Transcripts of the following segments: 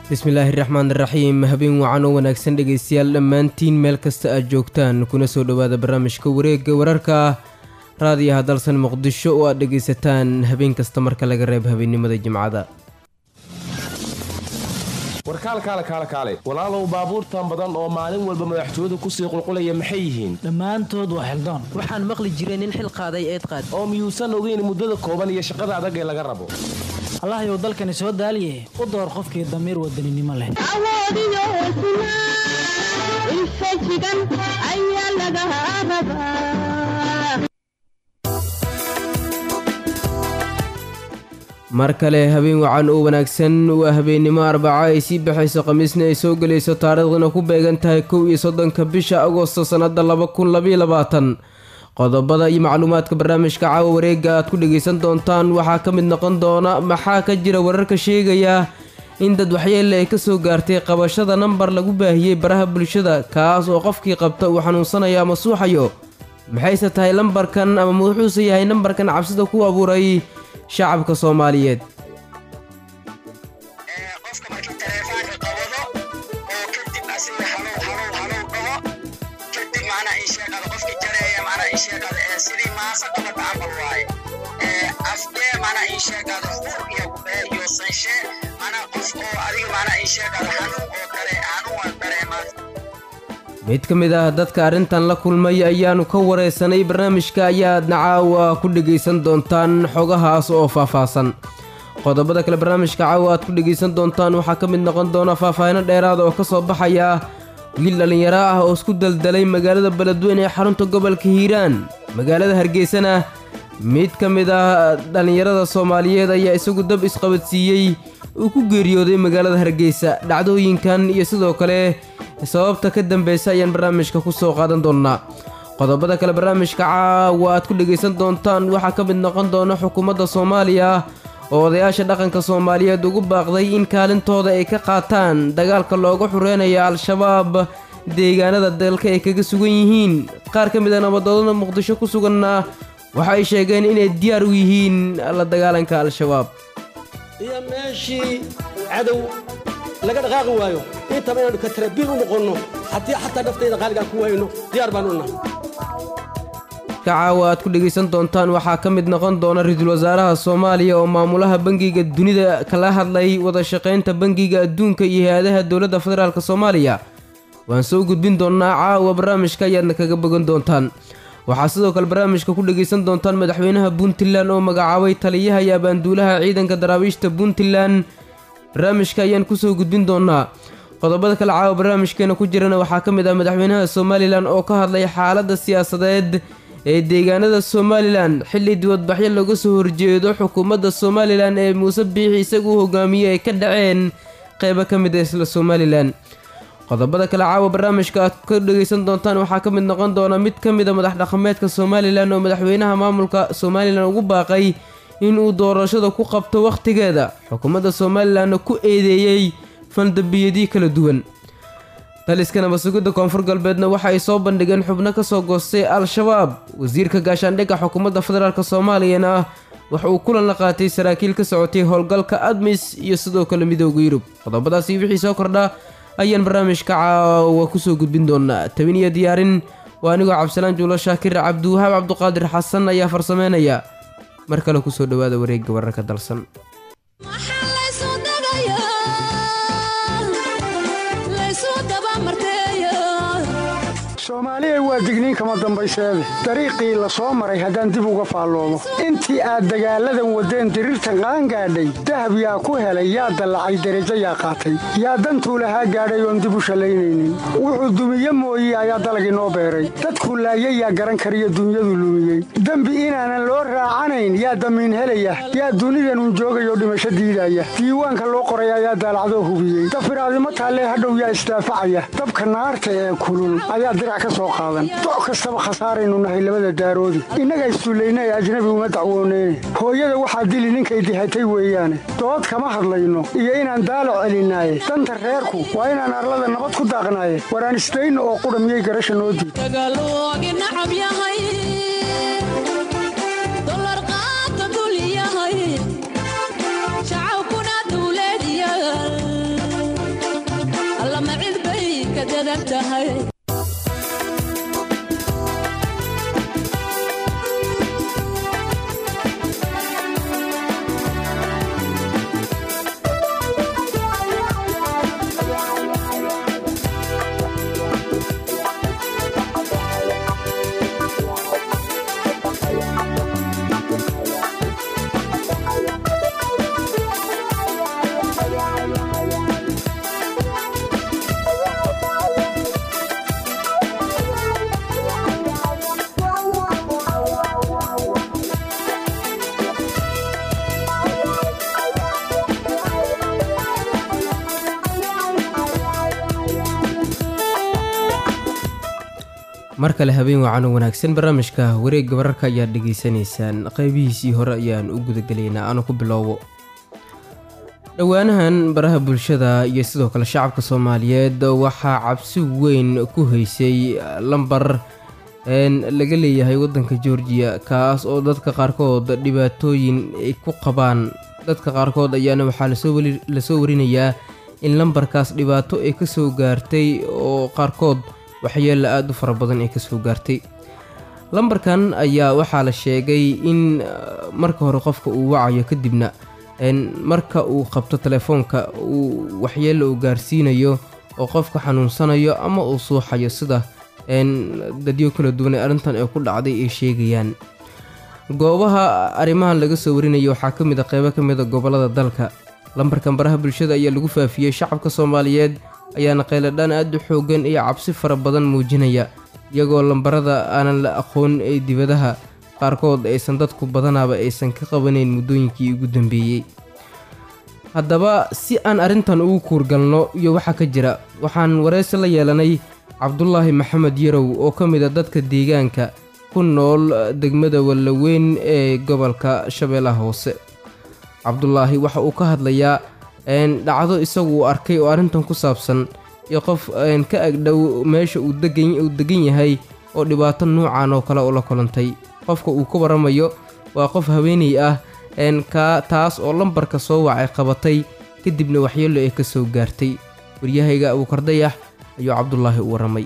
bismillaahi raxmaan raxiim habeen wacan oo wanaagsan dhegaystayaal dhammaantiin meel kasta aad joogtaan kuna soo dhowaada barnaamijka wareegga wararka raadiyaha dalsan muqdisho oo aad dhegaysataan habeen kasta marka laga reeb habeennimada jimcada warkaalkaale kaale kaale walaalow baabuurtan badan oo maalin walba madaxtooyadu kusii qulqulaya maxay yihiin dhammaantood waa xildaan waxaan maqli jiray nin xil qaaday eed qaad oo miyuusan ogeyn muddada kooban iyo shaqada adag ee laga rabo allahayow dalkani soo daaliye u door qofkii damiir wadaninimo leh awoodiyo hesnaa infajigan ayaa laga rabaa mar kale habeen wacan oo wanaagsan waa habeennimo arbaco ay sii baxayso khamiisna ay soo gelayso taariikhdina ku beegan tahay kow iyo soddonka bisha agosto sannada laba kun labaiyo labaatan qodobada iyo macluumaadka barnaamijka caawa wareegga aad ku dhegaysan doontaan waxaa ka mid noqon doona maxaa ka jira wararka sheegaya in dad waxyeelle ay kasoo gaartay qabashada nambar lagu baahiyey baraha bulshada kaas oo qofkii qabta uu xanuunsanayo ama suuxayo maxayse tahay lambarkan ama wuxuuse yahay nambarkan cabsida ku abuuray shacabka soomaaliyeed qofka markii taleefaanka qabado oo kadib asiga halow halow halow dhaho kadib macnaa ii sheegada qofkii jareeya macnaa ii sheegada ee sidii maasa qabata camal waaye ee afdee macnaa ii sheegada hur iyo gubee iyo sanshe macnaa qof oo adiga macnaa ii sheegada xanuun oo kale xanuun waa dareemaa mid ka mid ah dadka arrintan la kulmay ayaanu ka wareysanay barnaamijka ayaadna caawa ku dhegaysan doontaan xogahaas oo faahfaahsan qodobada kale barnaamijka caawa aad ku dhegaysan doontaan waxaa ka mid noqon doona faahfaahino dheeraada oo ka soo baxaya wiil dhallinyaro ah oo isku daldalay magaalada beledweyne ee xarunta gobolka hiiraan magaalada hargeysana mid ka mid ah dhallinyarada soomaaliyeed ayaa isagu dab isqabadsiiyey uu ku geeriyooday magaalada hargeysa dhacdooyinkan iyo sidoo kale sababta ka dambeysa ayaan barnaamijka ku soo qaadan doonnaa qodobada kale barnaamijka caawa aad ku dhegaysan doontaan waxaa ka mid noqon doona xukuumadda soomaaliya oo odayaasha dhaqanka soomaaliyeed ugu baaqday in kaalintooda ay ka qaataan dagaalka looga xureynayo al-shabaab deegaanada dalka ay kaga sugan yihiin qaar ka mid a nabadoodada muqdisho ku suganna waxa ay sheegeen inay diyaar u yihiin la dagaalanka al-shabaab iyo meeshii cadow laga dhaqaaqi waayo intaba inaynu katarabiil u noqonno haddii xataa naftayda qaaligaan ku waayno diyaar baan u nahay caawa aad ku dhegaysan doontaan waxaa ka mid noqon doona ra-iisul wasaaraha soomaaliya oo maamulaha bangiga dunida kala hadlay wada shaqaynta bangiga adduunka iyo hay-adaha dowladda federaalk soomaaliya waan soo gudbin doonnaa caawa barnaamijka ayaadna kaga bogan doontaan waxaa sidoo kale barnaamijka ku dhegaysan doontaan madaxweynaha puntland oo magacaabay taliyaha iyo abaanduulaha ciidanka daraabiishta puntland barnaamijka ayaan kusoo gudbin doonaa qodobada kale caawa barnaamijkeena ku jirana waxaa ka mid ah madaxweynaha somalilan oo ka hadlay xaaladda siyaasadeed ee deegaanada somalilan xilli dibadbaxyo looga soo horjeedo xukuumadda somalilan ee muuse biixi isagu u hogaamiyey ay ka dhaceen qeybo ka mid a isla somalilan qodobada kale caawa barnaamijka aad ka dhegaysan doontaan waxaa ka mid noqon doona mid ka mid a madax dhaqameedka somalilan oo madaxweynaha maamulka somalilan ugu baaqay inuu doorashada ku qabto wakhtigeeda xukuumadda somalilanna ku eedeeyey fandambiyadii kala duwan taliska nabadsugidda koonfur galbeedna waxa ay soo bandhigeen xubno ka soo goostay al-shabaab wasiirka gaashaandhigga xukuumadda federaalk soomaaliyana waxa uu kulan la qaatay saraakiil ka socotay howlgalka admis iyo sidoo kale midooda yurub qodobadaasi wixii soo kordha ayaan barnaamijka caawa kusoo gudbin doonaa tabin iyo diyaarin waa anigoo cabdisalaan juulo shaakir cabdiwahaab cabduqaadir xasan ayaa farsameynaya mar kale kusoo dhowaada wareegga wararka dalsan maxaa laysu dagayaa laysu dabamarteeya soomaaliya waa digniin kama dambayseede dariiqii la soo maray haddaan dib uga faalloomo intii aad dagaalladan waddeen diriirtan qaangaadhay dahab yaa ku helay yaa dallacay derajo yaa qaatay yaa dantuu lahaa gaadhay oon dib u shallaynaynin wuxuu dumiye mooye ayaa dalagii noo beeray dadkuu laayay yaa garan kariyo dunyadu lumiyey dembi inaanan loo raacanayn yaa damiin helaya yaa dunidanun joogayoo dhimasho diidaya diiwaanka loo qoray ayaa daalacdoo hubiyey dafiraadimo taallee hadhow yaa isdaafacaya dabka naarta ee kulul ayaa dirac ka soo qaadan doc kastaba khasaaraynu nahay labada daaroodi innaga istuullayna ee ajnabi uma dacwooneyne hooyada waxaa dili ninkay dihatay weeyaane dood kama hadlayno iyo inaan daalac celinaaye danta reerku waa inaan arlada nabad ku daaqnaaye waraan isdayno oo qudha miyay garasha noo diid dagaaloogi nacab yahay dolar qaata dul yahay shacabkuna dawlad yahay yahay mar kale habeen wacan oo wanaagsan barnaamijka wareegga wararka ayaad dhegaysanaysaan qaybihiisii hore ayaan u gudagelaynaa aanu ku bilowbo dhowaanahan baraha bulshada iyo sidoo kale shacabka soomaaliyeed waxaa cabsi weyn ku haysay lambar een laga leeyahay waddanka georgiya kaas oo dadka qaarkood dhibaatooyin ay ku qabaan dadka qaarkood ayaana waxaa lasoo weli lasoo warinayaa in lambarkaas dhibaato ay kasoo gaartay oo qaarkood waxyeelo aada u fara badan ay kasoo gaartay lambarkan ayaa waxaa la sheegay in uh, marka hore qofka uu wacayo kadibna een, marka uu qabto telefoonka uu waxyeelo uu gaarsiinayo oo qofka xanuunsanayo ama uu suuxayo sida een, dadyo kala duwan ee arrintan ay ku dhacday ay sheegayaan goobaha arrimahan laga soo warinayo waxaa ka mid a qeybo ka mid a gobollada dalka lambarkan baraha bulshada ayaa lagu faafiyey shacabka soomaaliyeed ayaana qayladhaan aada u xoogan iyo cabsi fara badan muujinaya iyagoo lambarada aanan la aqoon ee dibadaha qaarkood aysan dadku badanaaba aysan ka qabanayn muddooyinkii ugu dambeeyey haddaba si aan arrintan ugu kuurgalno iyo waxa ka jira waxaan wareysi la yeelanay cabdulaahi maxamed yarow oo ka mid a dadka deegaanka ku nool degmada wallaweyn ee gobolka shabeellaha hoose cabdulaahi waxa uu ka hadlayaa een, dhacdo isagu uu arkay oo arrintan ku saabsan iyo qof een, ka agdhow meesha uu degan uu degan yahay oo dhibaato nuucan oo kale ula kulantay qofka uu ka waramayo waa qof haweeney ah een, ka taas oo lambarka soo wacay qabatay kadibna waxyeelo ay ka soo gaartay waryahayga abuukardayax ayuu cabdulaahi u waramay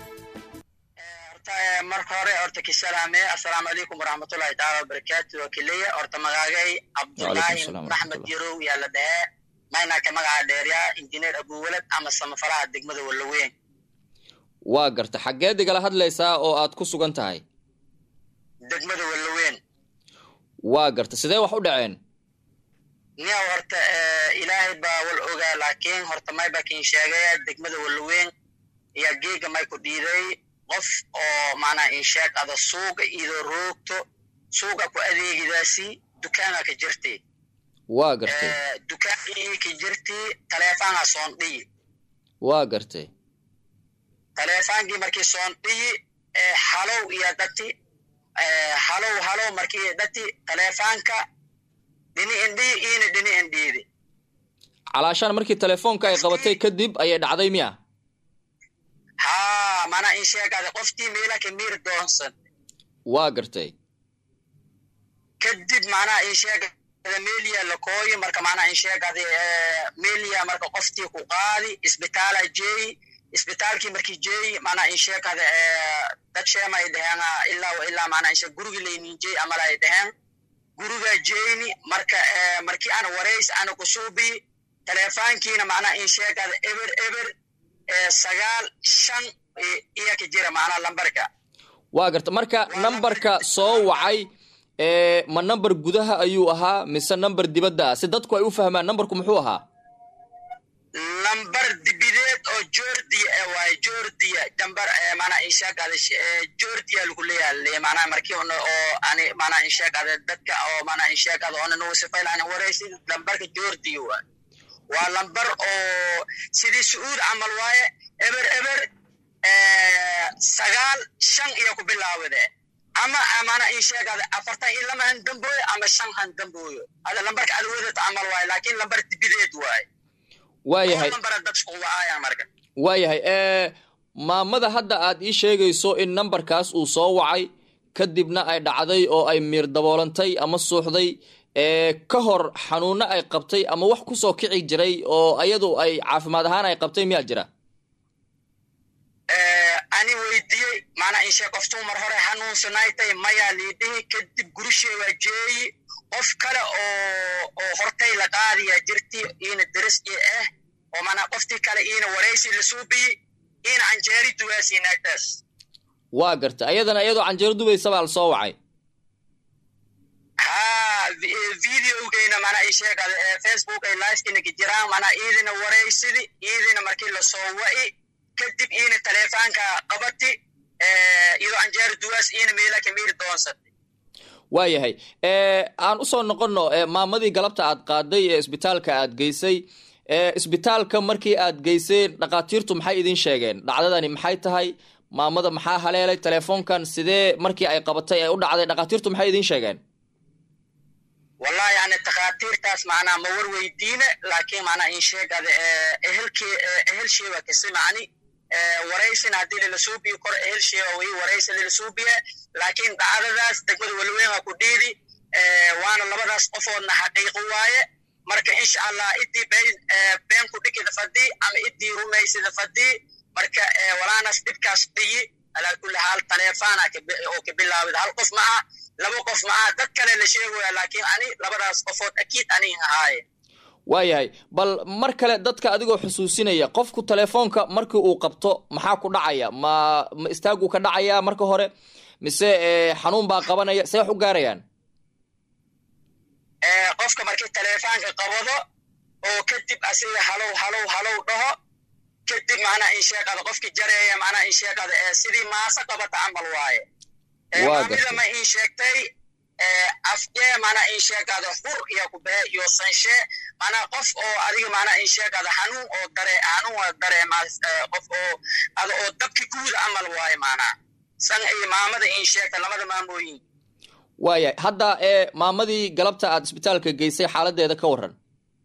horta eh, marka hore horta kisalaame assalaamu calaykum waraxmatullahi taala wabarakaatu waa kileya horta magaagay cabdulaahi salaam maxmed waraxmatullah. yarow yaa la dhahee maynaka magaca dheerya injineer abuwalad ama samafalaha degmada wallaweyn waa garta xaggeed igala hadlaysaa oo aad ku sugan tahay degmada wallaweyn waa garta sidee wax u dhaceen niya horta eh, ilaahay baa wal ogaa laakiin horta may baa kin sheegaya degmada wallaweyn ayaa geega may ku dhiiday qof oo macnaa insheeg ada suuga idoo roogto suuga ku adeegidaasi dukaana ka jirtay waa gartay Eh, dukaankii ka jirtay taleefaanha soon dhiyi waa gartay taleefaankii markii soon dhiyi eh, halow iyo dati eh, halow halow markii dati taleefaanka dhini indhiyi iina dhini indhiidi calaashaan markii telefoonka ay qabatay kadib ayay dhacday miya haa mana in sheegada qoftii meela ka miir doonsan waa gartay kadib macnaha in sheegada meeliya la kooyi marka macnaha in sheegada eh, meeliya marka qoftii ku qaadi isbitaala jeeyi isbitaalkii markii jeeyi macnaha in sheegada eh, dad sheema ay dheheen ah, ilaa wa ilaa macnaha in sheeg gurigi laynin jeey amala ay dheheen guriga jeeyni marka eh, markii ana warays ana ku suubi teleefaankiina macnaha in sheegada eber eber eh, sagaal shan i- iya ka jira macnaha lambarka waa garta marka nambarka soo wacay ee ma nambar gudaha ayuu ahaa mise nambar dibadda ah si dadku ay u fahmaan nambarku muxuu ahaa lambar dibideed oo jordia eh waaye jordia dambar eh, maanaa inshaaqada jordia lagu leeyahay maanaa markii una oo ani maanaa inshaaqada dadka oo maanaa inshaaqada ona nagu sifayl ani waraysid lambarka jordia waa waa lambar oo sidii sacuud camal waaye eber eber eh, sagaal shan iyo ku bilaawade ama maanaa inshaaqada afartan iyo lama han dambooyo ama shan han dambooyo ada lambarka adwadad camal waaye laakiin lambar dibideed waaye waayahay nambara dadku wacaya marka waayahay ee maamada hadda aad ii sheegayso in nambarkaas uu soo wacay kadibna ay dhacday oo ay miir daboolantay ama suuxday ee ka hor xanuuno ay qabtay ama wax kusoo kici jiray oo ayadu ay caafimaad ahaan ay qabtay miyaa jira ani weydiiyey macnaa inshe qoftuu mar hore hanuunsanaaytay mayaa liidhihi kadib gurishee waa jeeyi qof kale oo oo hortay la qaadiya jirti iina deris i ah oo macnaa qoftii kale iina waraysi la suubiyi iina canjeeri duwaasiinaagtaas waa garta ayadana iyadoo canjeero dubaysa baa la soo wacay ha videogeyna mana i sheegada ee facebook ay livekinaga jiraan mana iidina waraysidi iidina markii lasoo wa'i kadib iina taleefaanka qabati iyadoo canjeero duwaas iina meela kamiiri doonsatay waayahay aan usoo noqonno maamadii galabta aad qaaday ee isbitaalka aad geysay isbitaalka markii aad geyseen dhakhaatiirtu maxay idin sheegeen dhacdadani maxay tahay maamada maxaa haleelay telefoonkan sidee markii ay qabatay ay u dhacday dhakhaatiirtu maxay idin sheegeen wallahi yani takhaatiirtaas macnaa ma war weydiine laakiin macnaa in sheegada ehelkii ehelsheeba kasi macni waraysina haddii lilasuubiyo kor ehelsheeba way waraysi lilasuubiye laakiin dhacdadaas degmada walweynga ku dhiidi waana labadaas qofoodna xaqiiqo waaye marka insha allah idii been ku dhikida fadii ama idii rumaysida fadii marka walaanas dhibkaas dhiyi alaa kulli xaal taleefana oo ka bilaawida hal qof maaha laba qof maaha dad kale la sheegaya laakiin ani labadaas qofood akiid aniin ahaaye waayahay bal mar kale dadka adigoo xusuusinaya qofku telefoonka markii uu qabto maxaa ku dhacaya ma ma istaaguu ka dhacaya marka hore mise xanuun baa qabanaya see wax u gaarayaan qofka markii taleefaanka qabado oo kadib asiga halow halow halow dhaho kadib macnaa in sheeqada qofki jareeya macnaa in sheeqada sidii maasa qabata camal waaye maamida ma in sheegtay afjee manaa in sheegada hur iyo kubee iyo sanshe manaa qof oo adiga manaa in sheegada xanuun oo dare xanuun oo dareema qof oo ada oo dabki guuda amal waaye manaa san iyo maamada in sheegta lamada maamooyin waayahay hadda ee maamadii galabta aad isbitaalka geysay xaaladeeda ka waran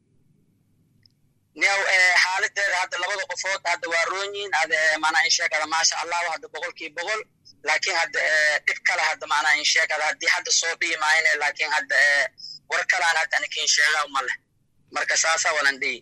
new xaaladeeda hadda labada qofood hadda waa roonyiin ada manaa in sheegada maasha allahu hadda boqolkii boqol laakiin hadda dhib kale hadda macnaa in sheegada haddii hadda soo dhihi maayne laakiin hadda war kalaan hadda anikin sheegaa ma leh marka saasaa walan dhihi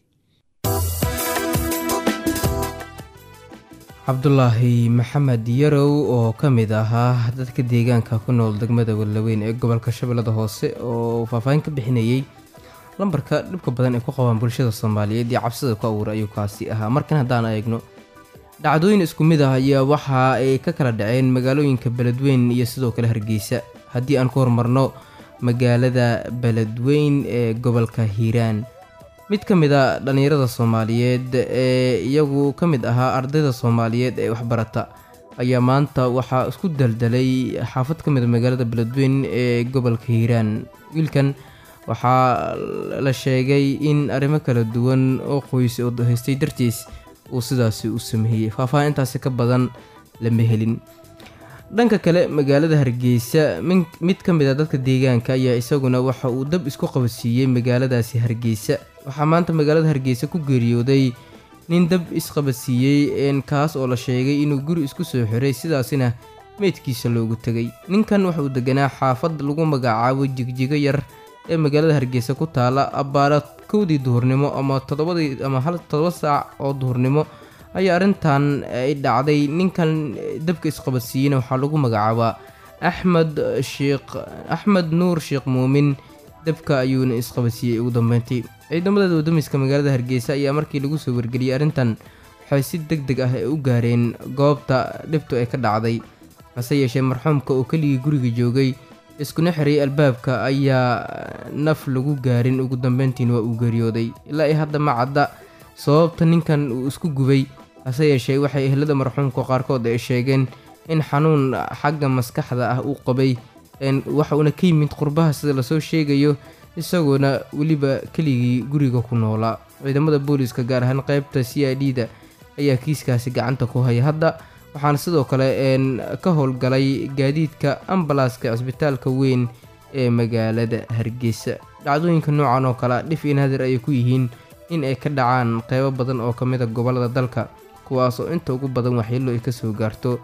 cabdulaahi maxamed yarow oo ka mid ahaa dadka deegaanka ku nool degmada walaweyn ee gobolka shabeellada hoose oo faahfaahin ka bixinayey lambarka dhibka badan ay ku qabaan bulshada soomaaliyeed iyo cabsida ku abuura ayuu kaasi ahaa markan haddaan eegno dhacdooyin isku mid ah ayaa waxa ay ka kala dhaceen magaalooyinka beledweyn iyo sidoo kale hargeysa haddii aan ku horumarno magaalada beledweyn ee gobolka hiiraan mid ka mid a dhallinyarada soomaaliyeed ee iyagu ka mid ahaa ardayda soomaaliyeed ee waxbarata ayaa maanta waxaa isku daldalay xaafad ka mid a magaalada beledweyn ee gobolka hiiraan wiilkan waxaa la sheegay in arrimo kala duwan oo qoys oo haystay dartiis uu sidaasi u sameeyey faahfaahintaasi ka badan lama helin dhanka kale magaalada hargeysa mid ka mid a dadka deegaanka ayaa isaguna waxa uu dab isku qabadsiiyey magaaladaasi hargeysa waxaa maanta magaalada hargeysa ku geeriyooday nin dab isqabadsiiyey kaas oo la sheegay inuu guri isku soo xiray sidaasina meydkiisa loogu tegay ninkan wuxauu deganaa xaafad lagu magacaabo jigjigo yar ee magaalada hargeysa ku taala abbaara kowdii duhurnimo ama toddobadii ama hal toddoba saac oo duhurnimo ayaa arrintan ay dhacday ninkan dabka isqabadsiiyeyna waxaa lagu magacaabaa axmed sheekh axmed nuur sheekh muumin dabka ayuuna isqabadsiiyey ugu dambeyntii ciidamada wadamiska magaalada hargeysa ayaa markii lagu soo wargeliyey arrintan waxay si deg deg ah u gaareen goobta dhibtu ay ka dhacday hase yeeshee marxuumka oo keligii guriga joogay iskuna xiriyay albaabka ayaa naf lagu gaarin ugu dambeyntiina waa uu geeriyooday ilaa i hadda ma cadda sababta ninkan uu isku gubay hase yeeshee waxay ehlada marxuumka qaarkood ay sheegeen in xanuun xagga maskaxda ah uu qabay waxa uuna ka yimid qurbaha sida lasoo sheegayo isagoona weliba keligii guriga ku noolaa ciidamada booliiska gaar ahaan qeybta c i d da ayaa kiiskaasi gacanta ku haya hadda waxaana sidoo kale ka howlgalay gaadiidka ambalaaska cisbitaalka weyn ee magaalada hargeysa dhacdooyinka noocan oo kale dhif in hadir ayay ku yihiin in ay ka dhacaan qeybo badan oo kamid a gobolada dalka kuwaas oo inta ugu badan waxyeelo ay kasoo gaarto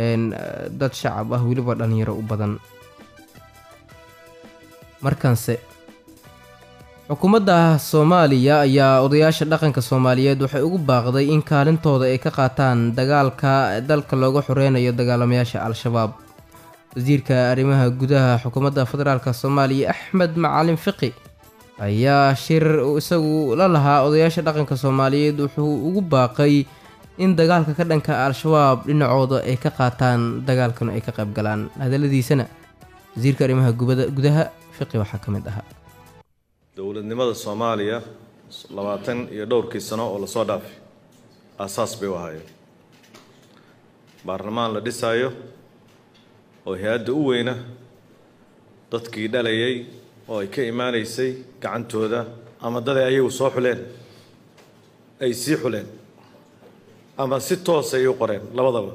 dad shacab ah weliba dhallinyaro u badan markanse xukuumadda soomaaliya ayaa odayaasha dhaqanka soomaaliyeed waxay ugu baaqday in kaalintooda ay ka qaataan dagaalka dalka looga xoreynayo dagaalamayaasha al-shabaab wasiirka arrimaha gudaha xukuumadda federaalk soomaaliya axmed macalin fiqi ayaa shir isagu la lahaa odayaasha dhaqanka soomaaliyeed wuxuu ugu baaqay in dagaalka ka dhanka al-shabaab dhinacooda ay ka qaataan dagaalkanu ay ka qayb galaan hadaladiisana wasiirka arrimaha gubada- gudaha fiqi waxaa ka mid ahaa dowladnimada soomaaliya labaatan iyo dhowrkii sano oo lasoo dhaafay aasaas bay u ahaayeen baarlamaan la dhisaayo oo hay-adda u weyna dadkii dhalayay oo ay ka imaanaysay gacantooda ama dad ay ayagu soo xuleen ay sii xuleen ama si toos ay u qoreen labadaba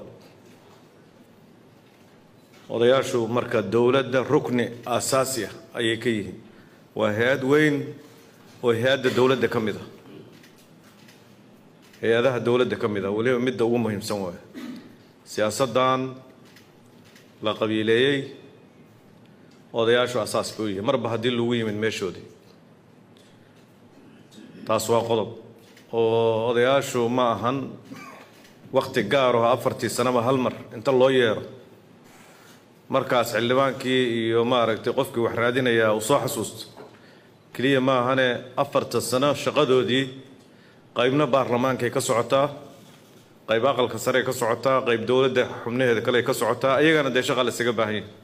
odayaashu marka dowladda rukni aasaasi ah ayay ka yihiin waa hay-ad weyn oo hay-adda dowladda ka mid ah hay-adaha dowladda ka mid ah weliba midda ugu muhiimsan waayo siyaasaddan la qabiileeyey odayaashu asaas bay u yihiin marba haddii lagu yimid meeshoodii taas waa qodob oo odayaashu ma ahan wakti gaar oo afartii sanaba hal mar inta loo yeero markaas xildhibaankii iyo maaragtay qofkii wax raadinayaa uu soo xasuusto keliya ma ahane afarta sano shaqadoodii qaybna baarlamaankay ka socotaa qayb aqalka sarey ka socotaa qayb dowladda xubnaheeda kale ka socotaa iyagana dee shaqa la isaga baahan yahay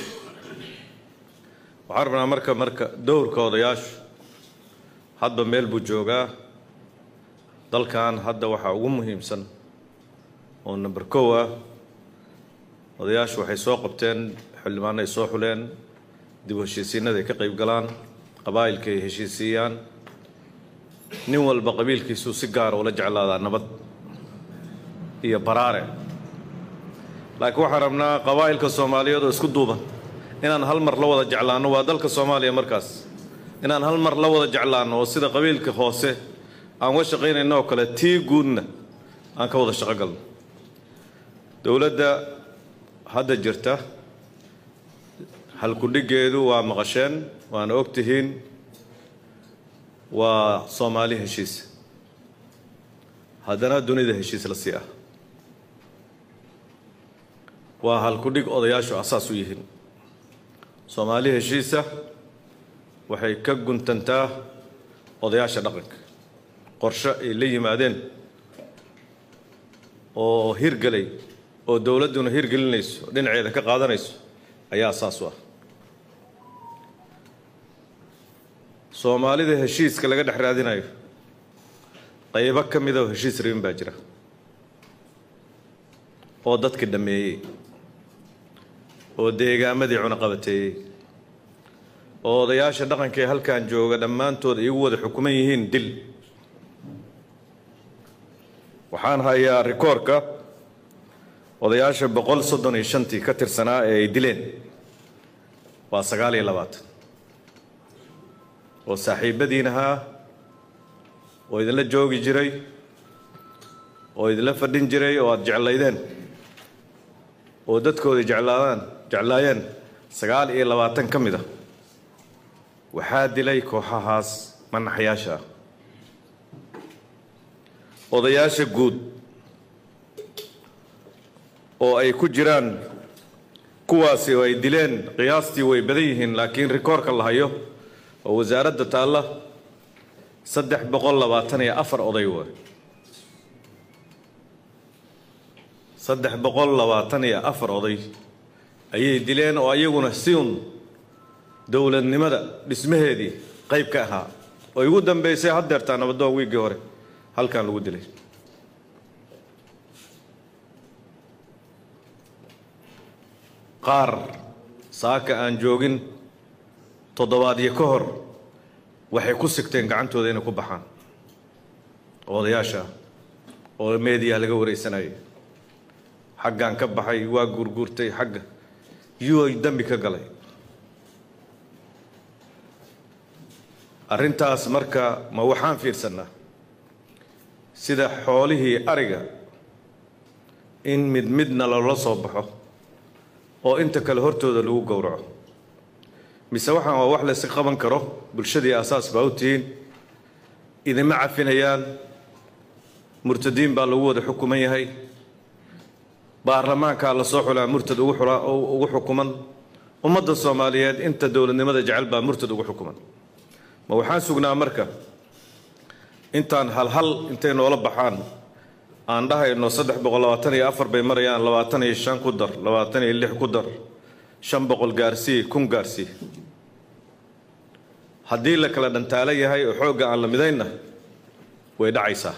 waxaan rabnaa marka marka dowrka odayaashu hadba meel buu joogaa dalkan hadda waxaa ugu muhiimsan oo number kow ah odayaashu waxay soo qabteen xildhibaano ay soo xuleen dib u heshiisiinada ay ka qayb galaan qabaa'ilka ay heshiisiiyaan nin walba qabiilkiisuu si gaara ula jeclaadaa nabad iyo baraare laakiin waxaan rabnaa qabaa'ilka soomaaliyeed oo isku duuban inaan hal mar la wada jeclaanno waa dalka soomaaliya markaas inaan hal mar la wada jeclaanno oo sida qabiilka hoose aan uga shaqaynayno oo kale tii guudna aan ka wada shaqo galno dowladda hadda jirta halkudhigeedu waa maqasheen waana og tihiin waa soomaali heshiis haddana dunida heshiis la sii ah waa halkudhig odayaashu asaas u yihiin soomaali heshiisa waxay ka guntantaa odayaasha dhaqanka qorshe ay la yimaadeen oo hirgelay oo dowladduna hirgelinayso dhinaceeda ka qaadanayso ayaa asaas u ah soomaalida heshiiska laga dhex raadinayo qaybo ka mida oo heshiis rabin baa jira oo dadka dhammeeyey oo deegaamadii cunaqabateeyey oo odayaasha dhaqanka ee halkan jooga dhammaantood iyagu wada xukuman yihiin dil waxaan hayaa rikoorka odayaasha boqol soddon iyo shantii ka tirsanaa ee ay dileen waa sagaal iyo labaatan oo saaxiibadiin ahaa oo idinla joogi jiray oo idinla fadhin jiray oo aada jeclaydeen oo dadkooda jeclaadaan jeclaayeen sagaal iyo labaatan ka mid a waxaa dilay kooxahaas manaxyaasha ah odayaasha guud oo ay ku jiraan kuwaasi oo ay dileen qiyaastii way badan yihiin laakiin rikoorka la hayo oo wasaaradda taalla saddex boqol labaatan iyo afar oday waay saddex boqol labaatan iyo afar oday ayay dileen oo ayaguna siun dowladnimada dhismaheedii qayb ka ahaa oo igu dambeysay haddeertaa nabadoon wiiggii hore halkan lagu dilay qaar saaka aan joogin toddobaadyo ka hor waxay ku sigteen gacantooda inay ku baxaan odayaasha oo meediya laga wareysanayay xaggan ka baxay waa guurguurtay xagga yuu ay dembi ka galay arrintaas marka ma waxaan fiirsannaa sida xoolihii ariga in mid midna loola soo baxo oo inta kale hortooda lagu gowraco mise waxaan waa wax layska qaban karo bulshadii asaas baa u tihiin idima cafinayaan murtadiin baa lagu wada xukuman yahay baarlamaankaa la soo xulaa murtad ugu xula- ugu xukuman ummadda soomaaliyeed inta dowladnimada jecel baa murtad ugu xukuman ma waxaan sugnaa marka intaan halhal intay noola baxaan aan dhahayno saddex boqol labaatan iyo afar bay marayaan labaatan iyo shan ku dar labaatan iyo lix ku dar shan boqol gaarsii kun gaarsii haddii la kala dhantaalo yahay oo xoogga aan la midaynna way dhacaysaa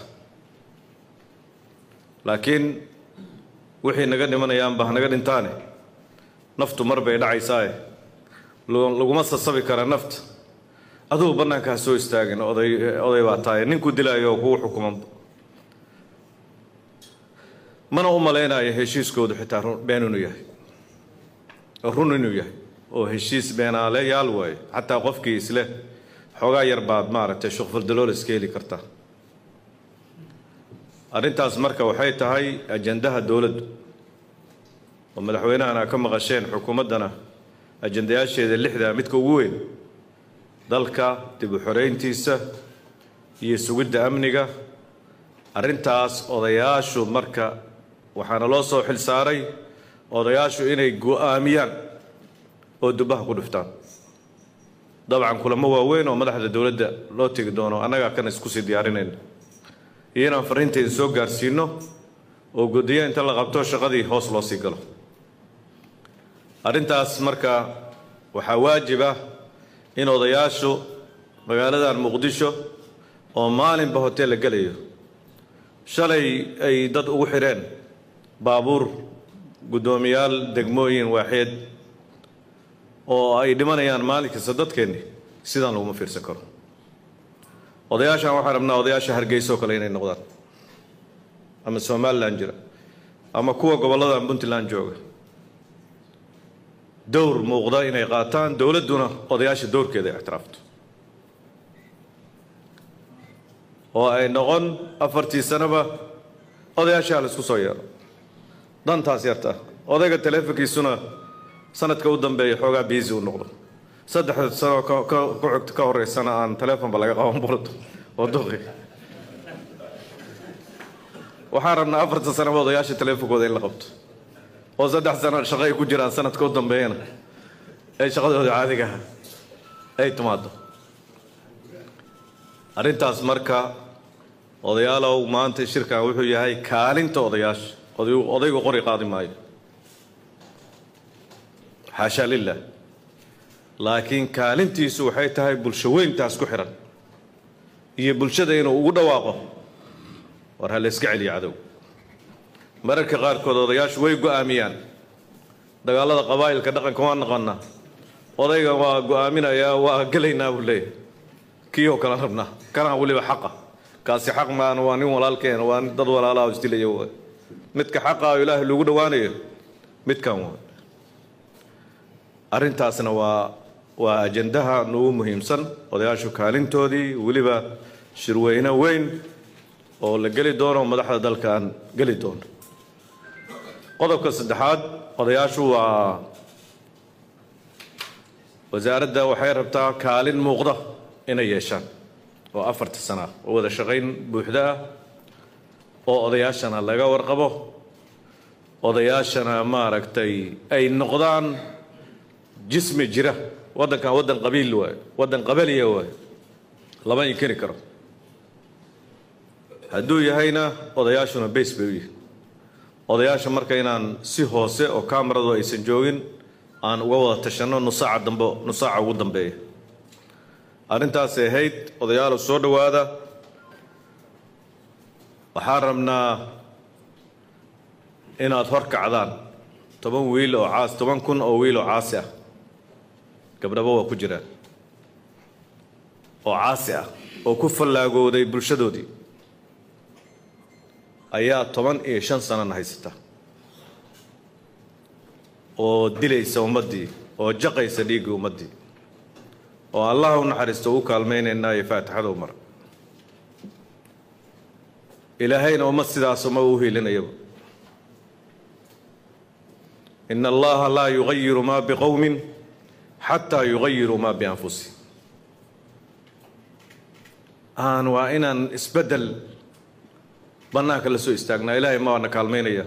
laakiin wixii naga dhimanayaanba hanaga dhintaane naftu mar bay dhacaysaae lu- laguma sasabi kara nafta adugu bannaanka ha soo istaagin oday oday baa tahay ninkuu dilaayo oo kugu xukumanba mana u malaynayo heshiiskoodu xitaa run- been inuu yahay oo run inuu yahay oo heshiis beenaale yaal waaye xataa qofkii isle xoogaa yar baad maaragtay shuqfaldalool iska heli kartaa arrintaas marka waxay tahay ajandaha dowladdu oo madaxweynahana ka maqasheen xukuumaddana ajandayaasheeda lixdaa midka ugu weyn dalka dib u xoreyntiisa iyo sugidda amniga arrintaas odayaashu marka waxaana loo soo xil saaray odayaashu inay go'aamiyaan oo dubbaha ku dhuftaan dabcan kulamo waaweyn oo madaxda dowladda loo tegi doono annagaa kan isku sii diyaarinayna iyo inaan fariintayda soo gaarsiino oo godiyo inta la qabto shaqadii hoos loo sii galo arrintaas marka waxaa waajib ah in odayaashu magaaladan muqdisho oo maalinba hoteel la gelayo shalay ay dad ugu xidheen baabuur guddoomiyaal degmooyin waaxeed oo ay dhimanayaan maalin kasta dadkeenni sidaan laguma fiirsan karo odayaashan waxaan rabnaa odayaasha hargeysa oo kale inay noqdaan ama somalilan jira ama kuwa gobolladan puntland jooga dowr muuqda inay qaataan dowladduna odayaasha dowrkeeda ay ictiraafto oo ay noqon afartii sanaba odayaashaa la isku soo yeelo dantaas yarta odayga taleefonkiisuna sanadka u dambeeya xoogaa biisi u noqdo saddexda sano ka- ka ku xigta ka horeysana aan taleefonba laga qaban burdo oo duqi waxaan rabnaa afarta sanaba odayaasha taleefonkooda in la qabto oo saddex sano shaqo ay ku jiraan sanadka u dambeeyana ee shaqadooda caadiga ah ay timaado arrintaas marka odayaalow maanta shirkan wuxuu yahay kaalinta odayaasha odaygu odaygu qori qaadi maayo xaashaa lilah laakiin kaalintiisu waxay tahay bulsho weyntaas ku xihan iyo bulshada inuu ugu dhawaaqo war ha la iska celiyo cadow mararka qaarkood odayaashu way go'aamiyaan dagaalada qabaa'ilka dhaqanka waa naqanaa odayga waa go'aaminayaa waa gelaynaa buu leeyahay kii oo kale rabnaa kanaa weliba xaqa kaasi xaq maana waa nin walaalkeen waa nin dad walaalaha oo isdilaya waay midka xaqa oo ilaahay lagu dhowaanayo midkan waay arrintaasna waa waa ajandaha nugu muhiimsan odayaashu kaalintoodii weliba shirweyne weyn oo la geli doono madaxda dalka aan geli doono qodobka saddexaad odayaashu waa wasaaradda waxay rabtaa kaalin muuqda inay yeeshaan oo afarta sana ah oo wada shaqayn buuxda ah oo odayaashana laga warqabo odayaashana maaragtay ay noqdaan jismi jira waddankan waddan qabiil waayo waddan qabaliya waayo lama inkiri karo hadduu yahayna odayaashuna bays bay u yihin odayaasha marka inaan si hoose oo kamaradu aysan joogin aan uga wada tashanno nusaaca dambe nusaaca ugu dambeeya arrintaasay ahayd odayaalo soo dhowaada waxaan rabnaa inaad hor kacdaan toban wiil oo caas toban kun oo wiil oo caasi ah gabdhabo waa ku jiraan oo caasi ah oo ku fallaagooday bulshadoodii ayaa toban iyo shan sanana haysata oo dilaysa ummaddii oo jaqaysa dhiiggii ummaddii oo allah u naxariisto u kaalmaynaynaa iyo faatixada u mara ilaahayna ummad sidaas uma u hiilinayaba in allaha laa yugayiru ma biqowmin xataa yugayiruu maa bianfusihim aan waa inaan isbeddel bannaanka la soo istaagnaa ilaahay ma waana kaalmaynaya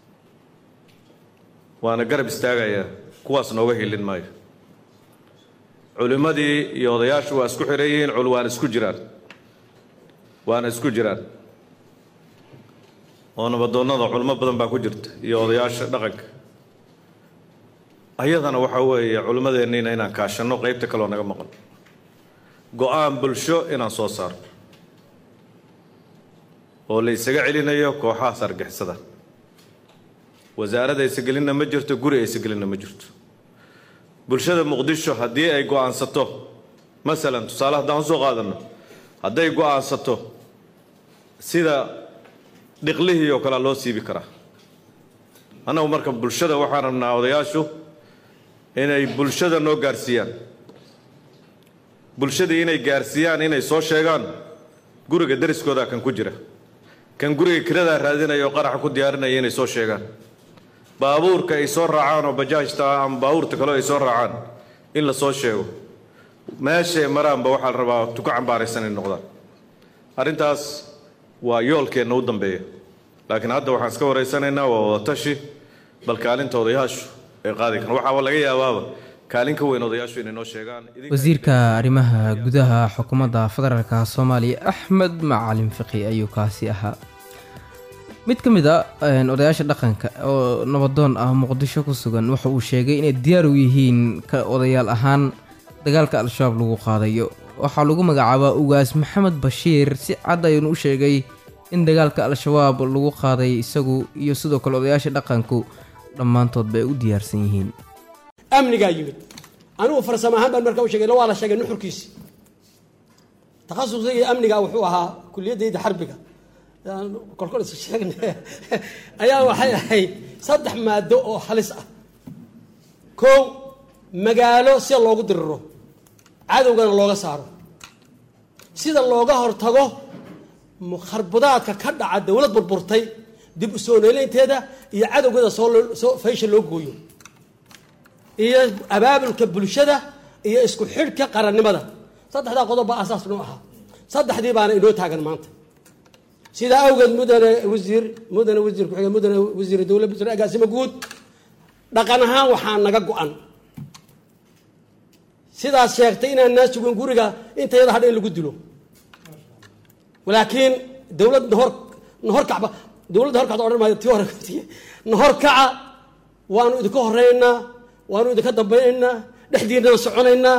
waana garab istaagayaa kuwaas nooga hilin maayo culimmadii iyo odayaashu waa isku xihan yihiin cul waana isku jiraan waana isku jiraan oo nabadoonnada culimo badan baa ku jirta iyo odayaasha dhaqanka ayadana waxaa weeye culimmadeenniina inaan kaashanno qaybta kaloo naga maqan go-aan bulsho inaan soo saarno oo la isaga celinayo kooxahaas argixisada wasaaradda aysagelinna ma jirto guri aysagelinna ma jirto bulshada muqdisho haddii ay go-aansato masalan tusaale haddaan usoo qaadanno hadday go-aansato sida dhiqlihii oo kalea loo siibi karaa annagu marka bulshada waxaan rabnaa odayaashu inay bulshada noo gaarsiiyaan bulshadii inay gaarsiiyaan inay soo sheegaan guriga dariskooda kan ku jira kan guriga kiradaa raadinaya oo qaraxa ku diyaarinaya inay soo sheegaan baabuurka ay soo raacaan oo bajaajta ama baabuurta kaleo ay soo raacaan in la soo sheego meeshay maraanba waxaa la rabaa tuka cambaaraysan inay noqdaan arrintaas waa yoolkeenna u dambeeya laakiin hadda waxaan iska waraysanaynaa waa wadatashi bal kaalinta odayaashu ay qaadi karaan waxaaba laga yaabaaba kaalin ka weyn odayaashu inay noo sheegaan wasiirka arrimaha gudaha xukuumadda federaalka soomaaliya axmed macalin fiqi ayuu kaasi ahaa mid ka mid a odayaasha dhaqanka oo nabadoon ah muqdisho ku sugan waxa uu sheegay inay diyaar u yihiin ka odayaal ahaan dagaalka al-shabaab lagu qaadayo waxaa lagu magacaabaa ugaas maxamed bashiir si cad ayuunu u sheegay in dagaalka al-shabaab lagu qaaday isagu iyo sidoo kale odayaasha dhaqanku dhammaantoodba ay u diyaarsan yihiin amnigaa yimid anigu farsamo ahaan baan markaa u sheegay waa la sheegay nuxurkiisi takhasusigii amniga wuxuu ahaa kuliyadayda xarbiga kolkol is sheegna ayaa waxay ahayd saddex maado oo halis ah kow magaalo sida loogu diriro cadowgana looga saaro sida looga hortago kharbudaadka ka dhaca dowlad burburtay dib u soo noolaynteeda iyo cadowgeeda soosoo faysha loo gooyo iyo abaabulka bulshada iyo isku xidhka qarannimada saddexdaa qodob baa asaas noo ahaa saddexdii baana inoo taagan maanta sidaa awgeed mudane wasiir mudane wasiir ku-xige mudane wasiir dowla wasiir agaasimo guud dhaqan ahaan waxaa naga go-an sidaas sheegtay inaan naa sugin guriga inta yada hadha in lagu dilo laakiin dowlad nahor nahor kacba dowladda horkacda odhan maayo tii hore nahor kaca waanu idinka horeynaa waanu idinka dambaynaynaa dhexdiinana soconaynaa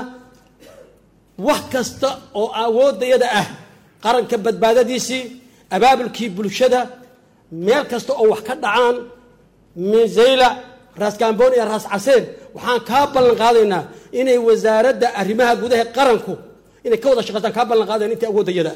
wax kasta oo awooddayada ah qaranka badbaadadiisii abaabulkii bulshada meel kasta oo wax ka dhacaan mizayla raas gamboon iyo raas caseen waxaan kaa ballan qaadaynaa inay wasaaradda arrimaha gudaha qaranku inay ka wada shaqaystaan kaa ballan qaadayn intii awooddayada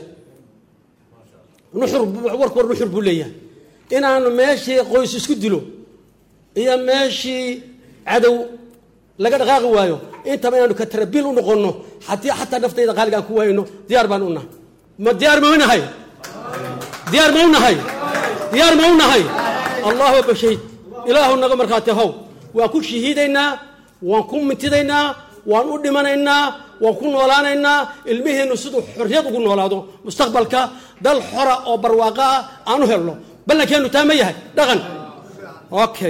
nuxur warku war nuxur buu leeyahay inaanu meeshii qoys isku dilo iyo meeshii cadow laga dhaqaaqi waayo intaba inaanu katarabiil u noqonno haddii xataa naftayda qaaliga aan ku waayno diyaar baan u nahay ma diyaar ma u nahay diyaar ma u nahay diyaar ma u nahay allahu akbar shahiid ilaahu naga markhaati how waan ku shahiidaynaa waan ku mintidaynaa waan u dhimanaynaa waan ku noolaanaynaa ilmiheennu siduu xorriyad ugu noolaado mustaqbalka dal xora oo barwaaqo ah aan u helno ballankeennu taa ma yahay dhaqan okay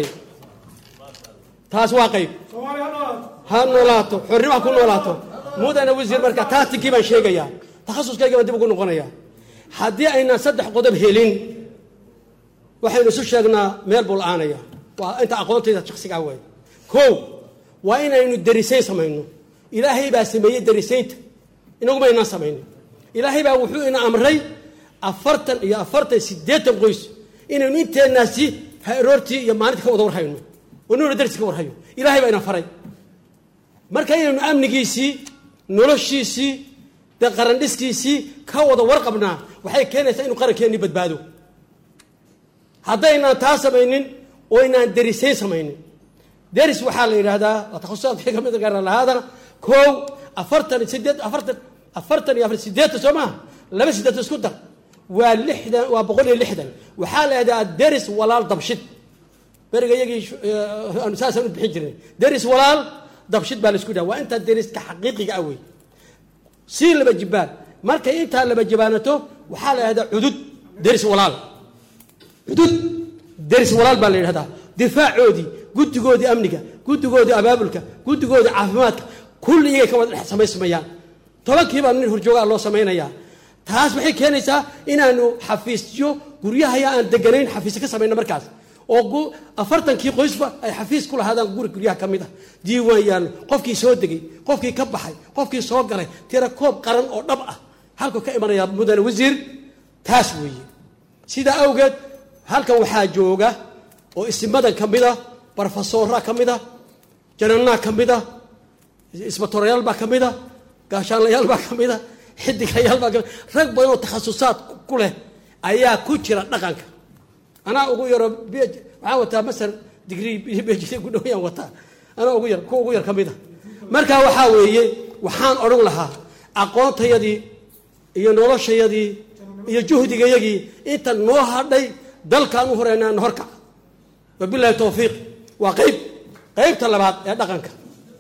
taas waa qayb ha noolaato xornimo ha ku noolaato mudane wasiir marka taatinkii baan sheegayaa takhasuskayga baan dib ugu noqonayaa haddii aynaan saddex qodob helin waxaynu isu sheegnaa meel buu la-aanaya waa inta aqoontayda shaksigaa waay kow waa inaynu darisayn samayno ilaahay baa sameeyey darisaynta inaguma aynaan samaynin ilaahay baa wuxuu ina amray afartan iyo afartan siddeetan qoys inaynu inteenaasi haroortii iyo maalinta ka wada warhayno oo nuna darsi ka warhayo ilaahay baa ina faray marka inaynu amnigiisii noloshiisii dee qarandhiskiisii ka wada warqabnaa waxay keenaysaa inuu qarankeennii badbaado haddaynaan taa samaynin oo aynaan darisayn samaynin deris waxaa la yidhaahdaa waa takhususaadka ka mid gaara lahaadana kow afartan sideed afartan afartan iyo afar sideetan soo maha laba sideetan isku dar waa lixdan waa boqol iyo lixdan waxaa la yidhahdaa deris walaal dabshid beriga iyagii saasaan u bixin jirnay deris walaal dabshid baa laisku dhaha waa intaa deriska xaqiiqiga ah wey sii laba jibaan markay intaa laba jibaanato waxaa la yidhahdaa cudud deris walaal cudud deris walaal baa la yidhahdaa difaacoodii guddigoodii amniga guddigoodii abaabulka guddigoodii caafimaadka kulli iyagay ka wada dhex samaysmayaan tobankiibaa nin horjoogaa loo samaynayaa taas waxay keenaysaa inaanu xafiisyo guryahaya aan deganayn xafiisyo ka samayno markaas oo afartankii qoysba ay xafiis ku lahaadaan guri guryaha ka mid ah diiwaan yaallo qofkii soo degay qofkii ka baxay qofkii soo galay tira koob qaran oo dhab ah halkuu ka imanaya mudane wasiir taas weeye sidaa awgeed halkan waxaa jooga oo isimadan ka mid a barofesoora ka mid a jananaa ka mid a isbatorayaal baa ka mid a gaashaanlayaal baa ka mid a xidigayaal baa ka mid rag badan oo takhasusaad ku leh ayaa ku jira dhaqanka anaa ugu yaro waxaan wataa masar digrii bejid ku dhawyaan wataa anaa ugu yar kuwa ugu yar ka mid a marka waxaa weeye waxaan odhan lahaa aqoontayadii iyo noloshayadii iyo juhdigayagii inta noo hadhay dalkaan u horeynaa na horkac wabilahi towfiiq waa qayb qaybta labaad ee dhaqanka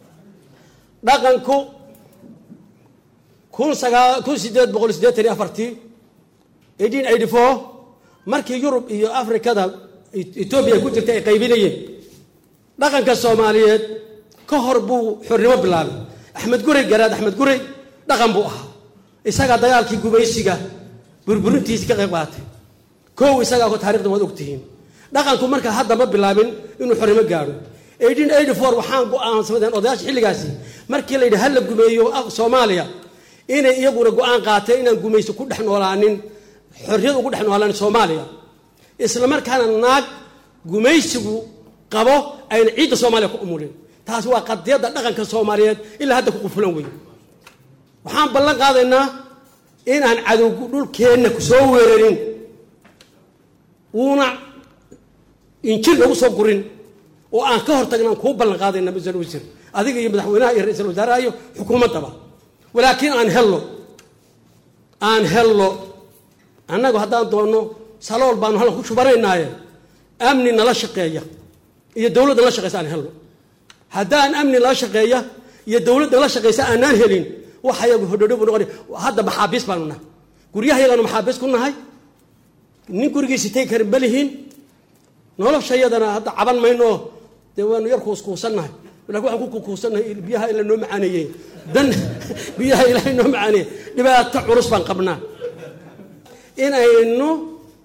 dhaqanku kun sagaa kun sideed boqol sideetan iyo afartii eighteen eighty four markii yurub iyo afrikada etoobiya ku jirtay ay qaybinayeen dhaqanka soomaaliyeed ka hor buu xornimo bilaabay axmed gurey garaad axmed gurey dhaqan buu ahaa isagaa dagaalkii gumaysiga burburintiisii ka qayb qaatay kow isagaa ko taarikhda waad ogtihiin dhaqanku marka hadda ma bilaabin inuu xornimo gaadho eighteen eighty four waxaan go-aansamadeen odayaasha xilligaasi markii la yidhi hala gumeeyo soomaaliya inay iyaguna go-aan qaateen inaan gumaysi ku dhex noolaanin xorriyad ugu dhex noolaanin soomaaliya isla markaana naag gumaysigu qabo ayna ciidda soomaaliya ku umulin taasi waa qadiyadda dhaqanka soomaaliyeed ilaa hadda ku qufulan wey waxaan ballan qaadaynaa inaan cadowgu dhulkeenna ku soo weerarin uuna injir nagu soo gurin oo aan ka hortagna aan kuu ballan qaadayna ra-isul wasiir adiga iyo madaxweynaha iyo ra-isul wasaaraha iyo xukuumaddaba walaakiin aan hello aan hello annagu haddaan doonno salool baanu halkan ku shubanaynaaye amni nala shaqeeya iyo dowladda nala shaqeysa aan helno haddaan amni nala shaqeeya iyo dowladda nala shaqeysa aanaan helin waxayagu hodhodho buu noqonay hadda maxaabiis baanu nahay guryahayagaanu maxaabiis ku nahay nin gurigiisi tegi karin balihiin noloshayadana hadda caban mayno dee waanu yar kuuskuusannahay lakin waxaan ku kuukuusannahay biyaha ila noo macaaneeyey dan biyaha ilaahay noo macaaneeyey dhibaato culus baan qabnaa inaynu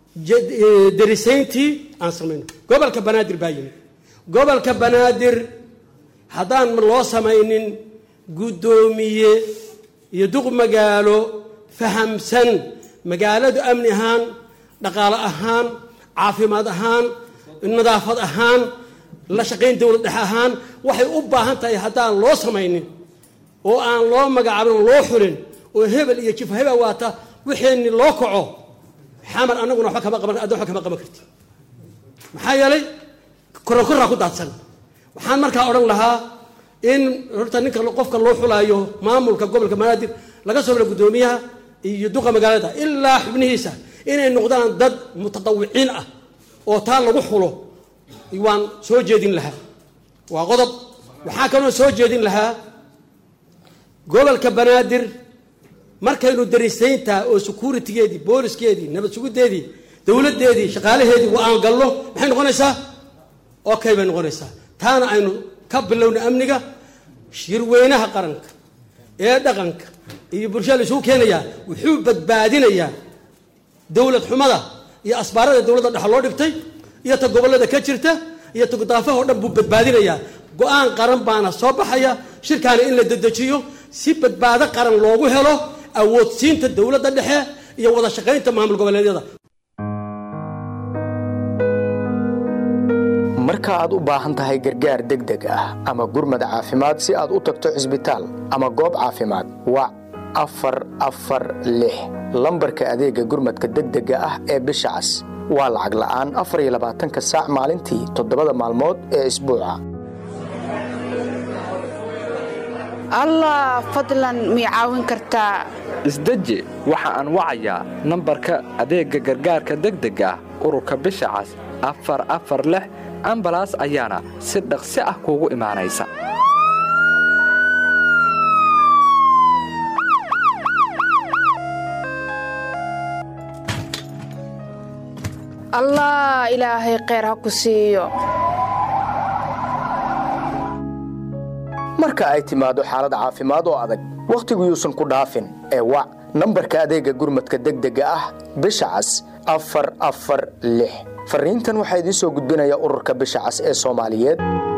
darisayntii aan samayno gobolka banaadir baa yimid gobolka banaadir haddaan loo samaynin guddoomiye iyo duq magaalo fahamsan magaaladu amni ahaan dhaqaale ahaan caafimaad ahaan nadaafad ahaan la shaqayn dowlad dhexe ahaan waxay u baahan tahay haddaan loo samaynin oo aan loo magacaabin oo loo xulin oo hebel iyo jifa hebel waata wixeenni loo kaco xamar anaguna waba kama qaban adda waba kama qaban karti maxaa yeelay koronkoraa ku daadsan waxaan markaa odhan lahaa in horta ninka qofka loo xulaayo maamulka gobolka banaadir laga soo bila guddoomiyaha iyo duqa magaalada ilaa xubnihiisa inay noqdaan dad mutadawiciin ah oo taa lagu xulo waan soo jeedin lahaa waa qodob waxaa kaloo soo jeedin lahaa gobolka banaadir markaynu darisaynta oo securitigeedii booliskeedii nabad sugudeedii dowladeedii shaqaalaheedii aan galno maxay noqonaysaa okay bay noqonaysaa taana aynu ka bilowna amniga shirweynaha qaranka ee dhaqanka iyo bulshada la isugu keenayaa wuxuu badbaadinayaa dowlad xumada iyo asbaarada dowladda dhexe loo dhigtay iyo ta gobollada ka jirta iyo ta gudaafaha o dhan buu badbaadinayaa go-aan qaran baana soo baxaya shirkaana in la dedejiyo si badbaado qaran loogu helo awoodsiinta dowladda dhexe iyo wada shaqaynta maamul goboleedyada marka aad u baahan tahay gargaar degdeg ah ama gurmad caafimaad si aad u tagto cisbitaal ama goob caafimaad wac afar afar lix lambarka adeega gurmadka degdega ah ee bisha cas waa lacag la'aan afar iyo labaatanka saac maalintii toddobada maalmood ee isbuuca allah fadlan mii caawin kartaa isdeji waxa aan wacayaa nambarka adeegga gargaarka degdega ah ururka bisha cas afar afar lix ambalaas ayaana si dhaqsi ah kuugu imaanaysa allah ilaahay kheyr ha ku siiyo marka ay timaado xaalad caafimaad oo adag wakhtigu yuusan ku dhaafin ee wac nambarka adeega gurmadka degdega ah bisha cas afar afar lix fariintan waxaa idiin soo gudbinaya ururka bisha cas ee soomaaliyeed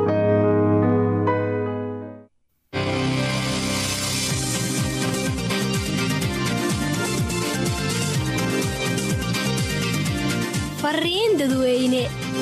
fariin dadweyne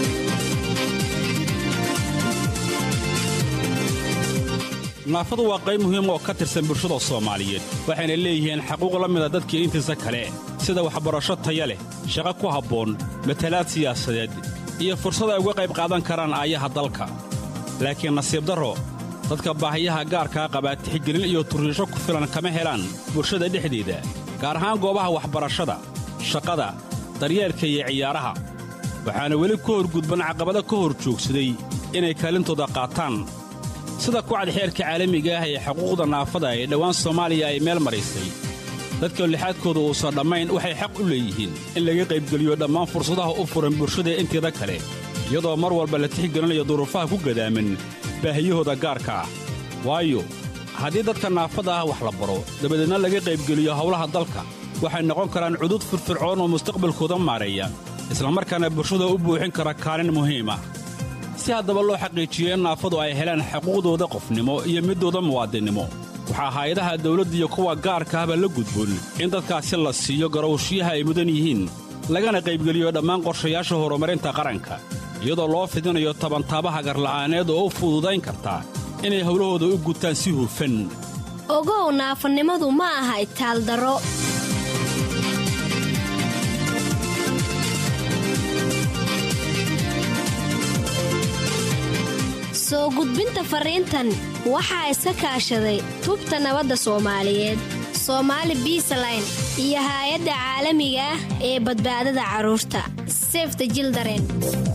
naafadu waa qayb muhiim oo ka tirsan bulshada soomaaliyeed waxayna leeyihiin xaquuq la mida dadkii intiisa kale sida waxbarasho taya leh shaqo ku habboon matalaad siyaasadeed iyo fursad ay uga qayb qaadan karaan aayaha dalka laakiin nasiib darro dadka baahiyaha gaarkaa qabaa tixgelin iyo turriisho ku filan kama helaan bulshada dhexdeeda gaar ahaan goobaha waxbarashada shaqada daryeelka iyo ciyaaraha waxaana weli ku horgudban caqabado ka hor joogsaday inay kaalintooda qaataan sida kucad xeerka caalamiga ah ee xuquuqda naafada ee dhowaan soomaaliya ay meel maraysay dadka lixaadkooda uusan dhammayn waxay xaq u leeyihiin in laga qaybgeliyo dhammaan fursadaha u furan bulshada inteeda kale iyadoo mar walba la tixgelinayo duruufaha ku gadaaman baahiyahooda gaarka ah waayo haddii dadka naafada ah wax la baro dabadeedna laga qaybgeliyo howlaha dalka waxay noqon karaan cudud firfircoon oo mustaqbalkooda maareeya islamarkaana bulshada u buuxin kara kaalin muhiim ah si haddaba loo xaqiijiyo in naafadu ay helaan xuquuqdooda qofnimo iyo middooda muwaadinnimo waxaa hay-adaha dawladda iyo kuwa gaarka ahba la gudboon in dadkaasi la siiyo garowshiyaha ay mudan yihiin lagana qaybgeliyo dhammaan qorshayaasha horumarinta qaranka iyadoo loo fidinayo tabantaabaha garla'aaneed oo u fududayn karta inay howlahooda u gutaan si hufan ogow naafanimadu ma aha itaaldaro soo gudbinta fariintan waxaa iska kaashaday tubta nabadda soomaaliyeed soomaali biisaline iyo haay-adda caalamiga ah ee badbaadada carruurta sefta jildaren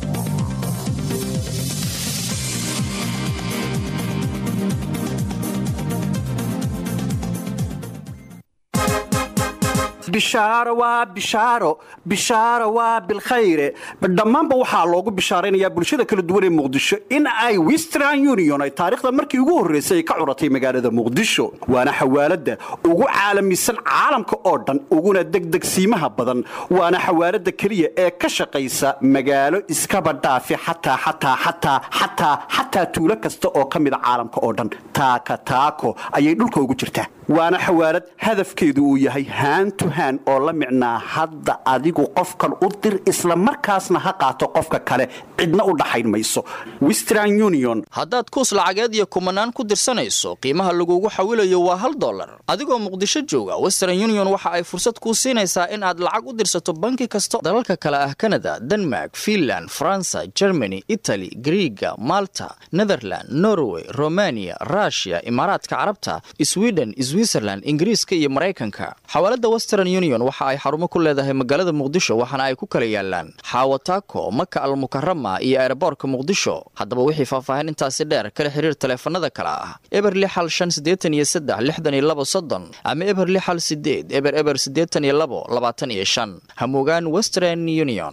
bishaaro waa bishaaro bishaaro waa bilkhayre dhammaanba waxaa loogu bishaaraynayaa bulshada kala duwan ee muqdisho in ay western union ay taariikhda markii ugu horraysay ay ka curatay magaalada muqdisho waana xawaaladda ugu caalamisan caalamka oo dhan uguna degdegsiimaha badan waana xawaaladda keliya ee ka shaqaysa magaalo iskaba dhaafi xataa xataa xataa xataa xataa tuulo kasta oo ka mida caalamka oo dhan taaka taako ayay dhulka ugu jirtaa waana xawaalad hadafkeedu uu yahay haantu haan oo la micnaa hadda adigu qofkan u dir isla markaasna ha qaato qofka kale cidna u dhaxayn mayso western union haddaad kuus lacageed iyo kumanaan ku dirsanayso qiimaha lagugu xawilayo waa hal dollar adigoo muqdisho jooga western union waxa ay fursad kuu siinaysaa in aad lacag u dirsato banki kasta dalalka kale ah kanada denmark finland faransa germany itali griiga malta netherland norway romania rushia imaaraadka carabta sweden switzerland ingiriiska iyo maraykanka xawaalada western union waxa ay xarumo ku leedahay magaalada muqdisho waxaana ay ku kala yaalaan xaawataako maka almukarama iyo eeraboorka muqdisho haddaba wixii faahfaahin intaasi dheer kala xiriir taleefanada kale ah eber lixal shan sideetan iyo saddex lixdan iyo labo soddon ama eber lixal sideed eber eber siddeetan iyo labo labaatan iyo shan hamugaan western union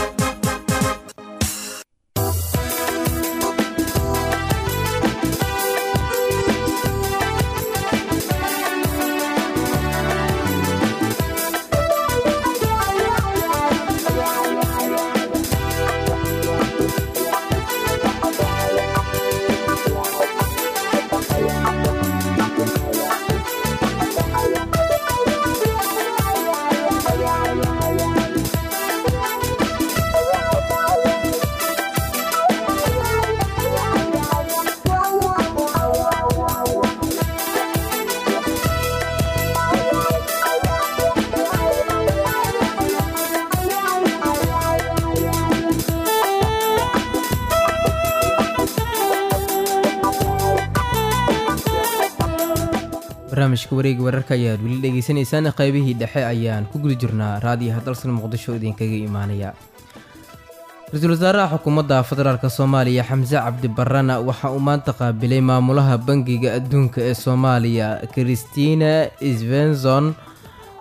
barnaamijka wareega wararka ayaad weli dhegaysanaysaan qaybihii dhexe ayaan ku guda jirnaa raadiyaha dalsan muqdisho idinkaga imaanaya ra-iisul wasaaraha xukuumadda federaalk soomaaliya xamse cabdi barana waxa uu maanta qaabilay maamulaha bangiga adduunka ee soomaaliya christina svenson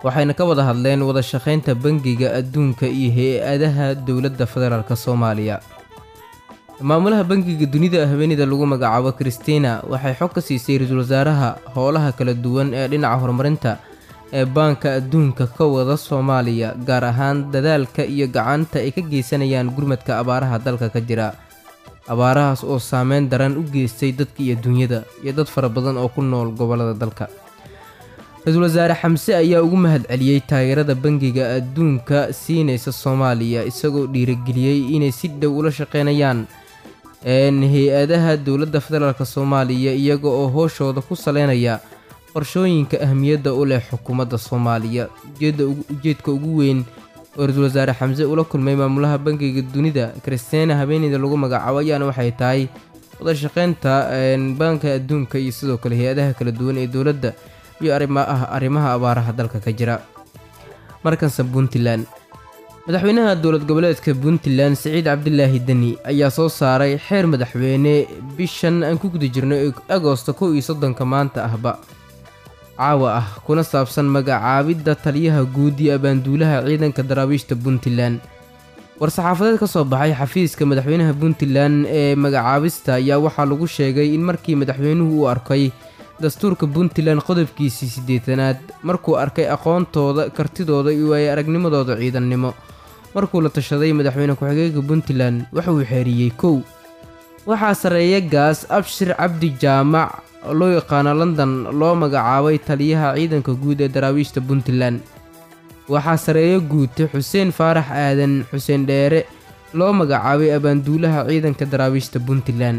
waxayna ka wada hadleen wada shaqaynta bangiga adduunka iyo hay-adaha dowladda federaalk soomaaliya maamulaha bangiga dunida haweeneyda lagu magacaabo christina waxay xog ka siisay ra-iisul wasaaraha howlaha kala duwan ee dhinaca horumarinta ee baanka adduunka ka wada soomaaliya gaar ahaan dadaalka iyo gacanta ay ka geysanayaan gurmadka abaaraha dalka ka jira abaarahaas oo saameyn daran u geystay dadka iyo dunyada iyo dad fara badan oo ku nool gobollada dalka ra-iisul wasaare xamse ayaa ugu mahad celiyey taageerada bangiga adduunka siinaysa soomaaliya isagoo dhiirigeliyey inay si dhow ula shaqeynayaan hay-adaha dowladda federaalk soomaaliya iyaga oo hooshooda ku saleynaya qorshooyinka ahmiyadda u leh xukuumadda soomaaliya ujeedka ugu weyn oo ra-iisul wasaare xamse ula kulmay maamulaha bangiga dunida christina habeeneyda lagu magacaabo ayaana waxay tahay wada shaqeynta baanka adduunka iyo sidoo kale hay-adaha kala duwan ee dowladda iyo arrimaha abaaraha dalka ka jira markanse puntland madaxweynaha dowlad goboleedka puntland siciid cabdilaahi deni ayaa soo saaray xeer madaxweyne bishan aan ku guda jirno agoosto kow iyo soddonka maanta ahba caawa ah kuna saabsan magacaabidda taliyaha guud iyo abaanduulaha ciidanka daraabiishta puntland war-saxaafadeed ka soo baxay xafiiska madaxweynaha puntland ee magacaabista ayaa waxaa lagu sheegay in markii madaxweynuhu uu arkay dastuurka puntland qodobkiisii siddeetanaad markuu arkay aqoontooda kartidooda iyo waaye aragnimadooda ciidannimo markuu la tashaday madaxweyne ku-xigeenka puntland waxauu xeeriyey kow waxaa sarreeya gaas abshir cabdi jaamac oo loo yaqaano london loo magacaabay taliyaha ciidanka guud ee daraawiishta puntland waxaa sareeyo guute xuseen faarax aadan xuseen dheere loo magacaabay abaanduulaha ciidanka daraawiishta puntland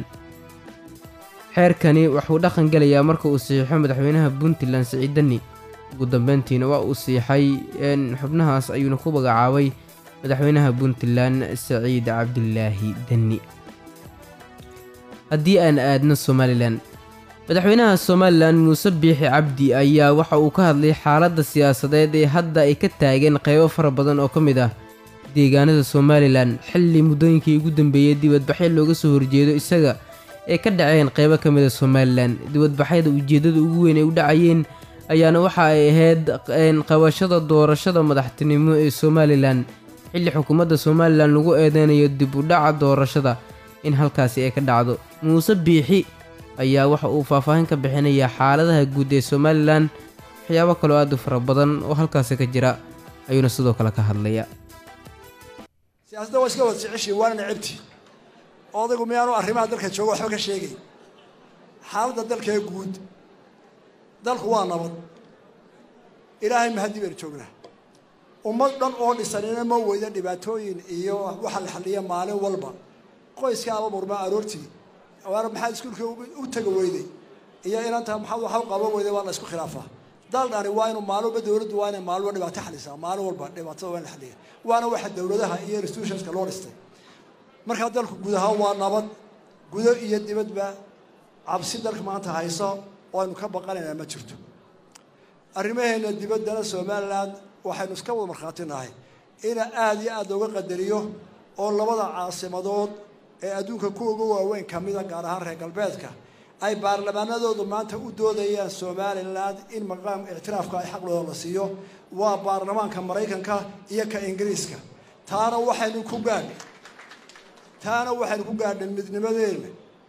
xeerkani wuxuu dhaqan gelayaa marka uu siixo madaxweynaha puntland siciid deni ugu dambeyntiina waa uu siixay xubnahaas ayuuna ku magacaabay madaxweynaha puntland saciid cabdilaahi deni haddii aan aadno somalilan madaxweynaha somalilan muuse biixi cabdi ayaa waxa uu ka hadlay xaaladda siyaasadeed ee hadda ay ka taageen qeybo fara badan oo ka mid ah deegaanada somalilan xilli muddooyinkii ugu dambeeyey dibadbaxyo looga soo horjeedo isaga ee ka dhaceen qeybo ka mid a somalilan dibadbaxyada ujeeddada ugu weyn ay u dhacayeen ayaana waxa ay ahayd qabashada doorashada madaxtinimo ee somalilan xilli xukuumadda somalilan lagu eedeynayo dib u dhaca doorashada in halkaasi ay ka dhacdo muuse biixi ayaa waxa uu faahfaahin ka bixinayaa xaaladaha guud ee somalilan waxyaabo kaloo aad u fara badan oo halkaasi ka jira ayuuna sidoo kale ka hadlaya siyaasadda waa iska wada jeceshiin waana necabti odaygu miyaanu arrimaha dalka jooga waxba ka sheegay xaaladda dalkee guud dalku waa nabad ilaahay mahadii baynu joognaa ummad dhan oo dhisanina ma weyda dhibaatooyin iyo waxa la xalliya maalin walba qoyska aba murmaa aroortii waana maxaad iskuulka u taga weyday iyo inanta maxaad waxa u qaban weyday waa la isku khilaafaa dal dhani waa inuu maalin walba dowladdu waa inay maalin walba dhibaato xalisaa maalin walba dhibaatada waa in la xaliya waana waxa dowladaha iyo institutionska loo dhistay markaa dalku guud ahaan waa nabad gudo iyo dibadba cabsi dalka maanta hayso oo aynu ka baqanaynaa ma jirto arrimaheena dibaddana somalilan waxaynu iska wada markhaati nahay ina aada iyo aada looga qadariyo oo labada caasimadood ee adduunka ku uga waaweyn ka mida gaar ahaan reer galbeedka ay baarlamaanadoodu maanta u doodayaan somalilan in maqaam ictiraafka ay xaqlooda la siiyo waa baarlamaanka maraykanka iyo ka ingiriiska taana waxaynu ku gaadhay taana waxaynu ku gaadhnay midnimadeena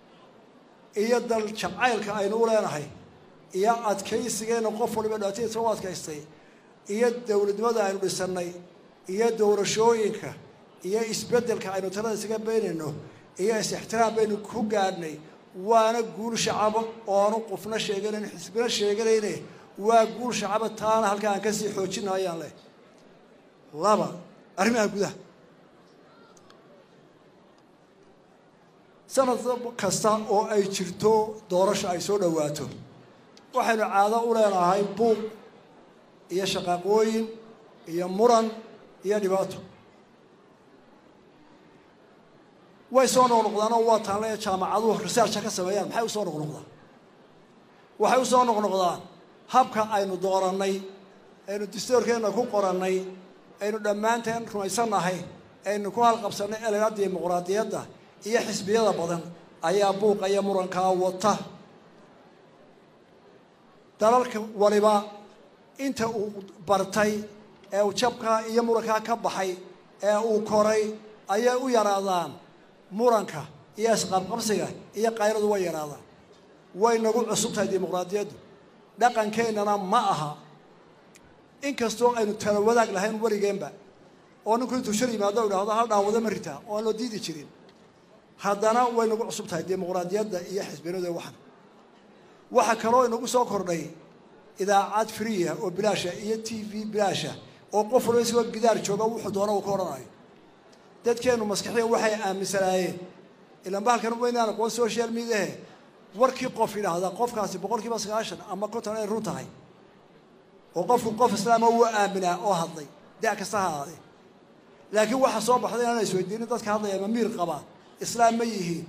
iyo dal jacaylka aynu u leenahay iyo adkaysigeena qof waliba dhibaatadiisa u adkaystay iyo dowladnimada aynu dhisannay iyo doorashooyinka iyo isbeddelka aynu talada isaga beynayno iyo is-ixtiraam baynu ku gaadhnay waana guul shacaba oonu qofna sheeganayn xisbina sheeganayne waa guul shacaba taana halkaa aan kasii xoojina ayaan leh laba arrimaha gudaha sanad kasta oo ay jirto doorasho ay soo dhowaato waxaynu caado u leenahay buuq iyo shaqaaqooyin iyo muran iyo dhibaato way soo noqnoqdaan oo waa taanle jaamacaduhu researcha ka sameeyaan maxay usoo noqnoqdaan waxay usoo noqnoqdaan habka aynu doorannay aynu distoorkeenna ku qorannay aynu dhammaanteen rumaysannahay aynu ku halqabsannay elena dimuqraadiyadda iyo xisbiyada badan ayaa buuqa iyo murankaa wata dalalka waliba inta uu bartay ee uu jabkaa iyo murankaa ka baxay ee uu koray ayay u yaraadaan muranka iyo isqabqabsiga iyo qayradu way yaraadaan way nagu cusub tahay dimuqraadiyaddu dhaqankeennana ma aha inkastoo aynu tala wadaag lahayn weligeenba oo ninku intuu shir yimaado u idhahdo hal dhaawado ma ritaa oo aan loo diidi jirin haddana way nagu cusub tahay dimuqraadiyadda iyo xisbinadu waxan waxaa kaloo inagu soo kordhay idaacad friya oo bilaasha iyo t v bilaasha oo qof walba isagoo gidaar jooga wuxuu doona uu ka odhanayo dadkeennu maskaxiya waxay aaminsanaayeen ilaan bahalkan waynaan aqoon social mediahe warkii qof yidhaahda qofkaasi boqol kiiba sagaashan ama konton ay run tahay oo qofku qof islaama wuu aaminaa oo hadlay da' kasta ha ahaadee laakiin waxaa soo baxday inaan isweydiinin dadka hadlaya ma miir qabaa islaam ma yihiin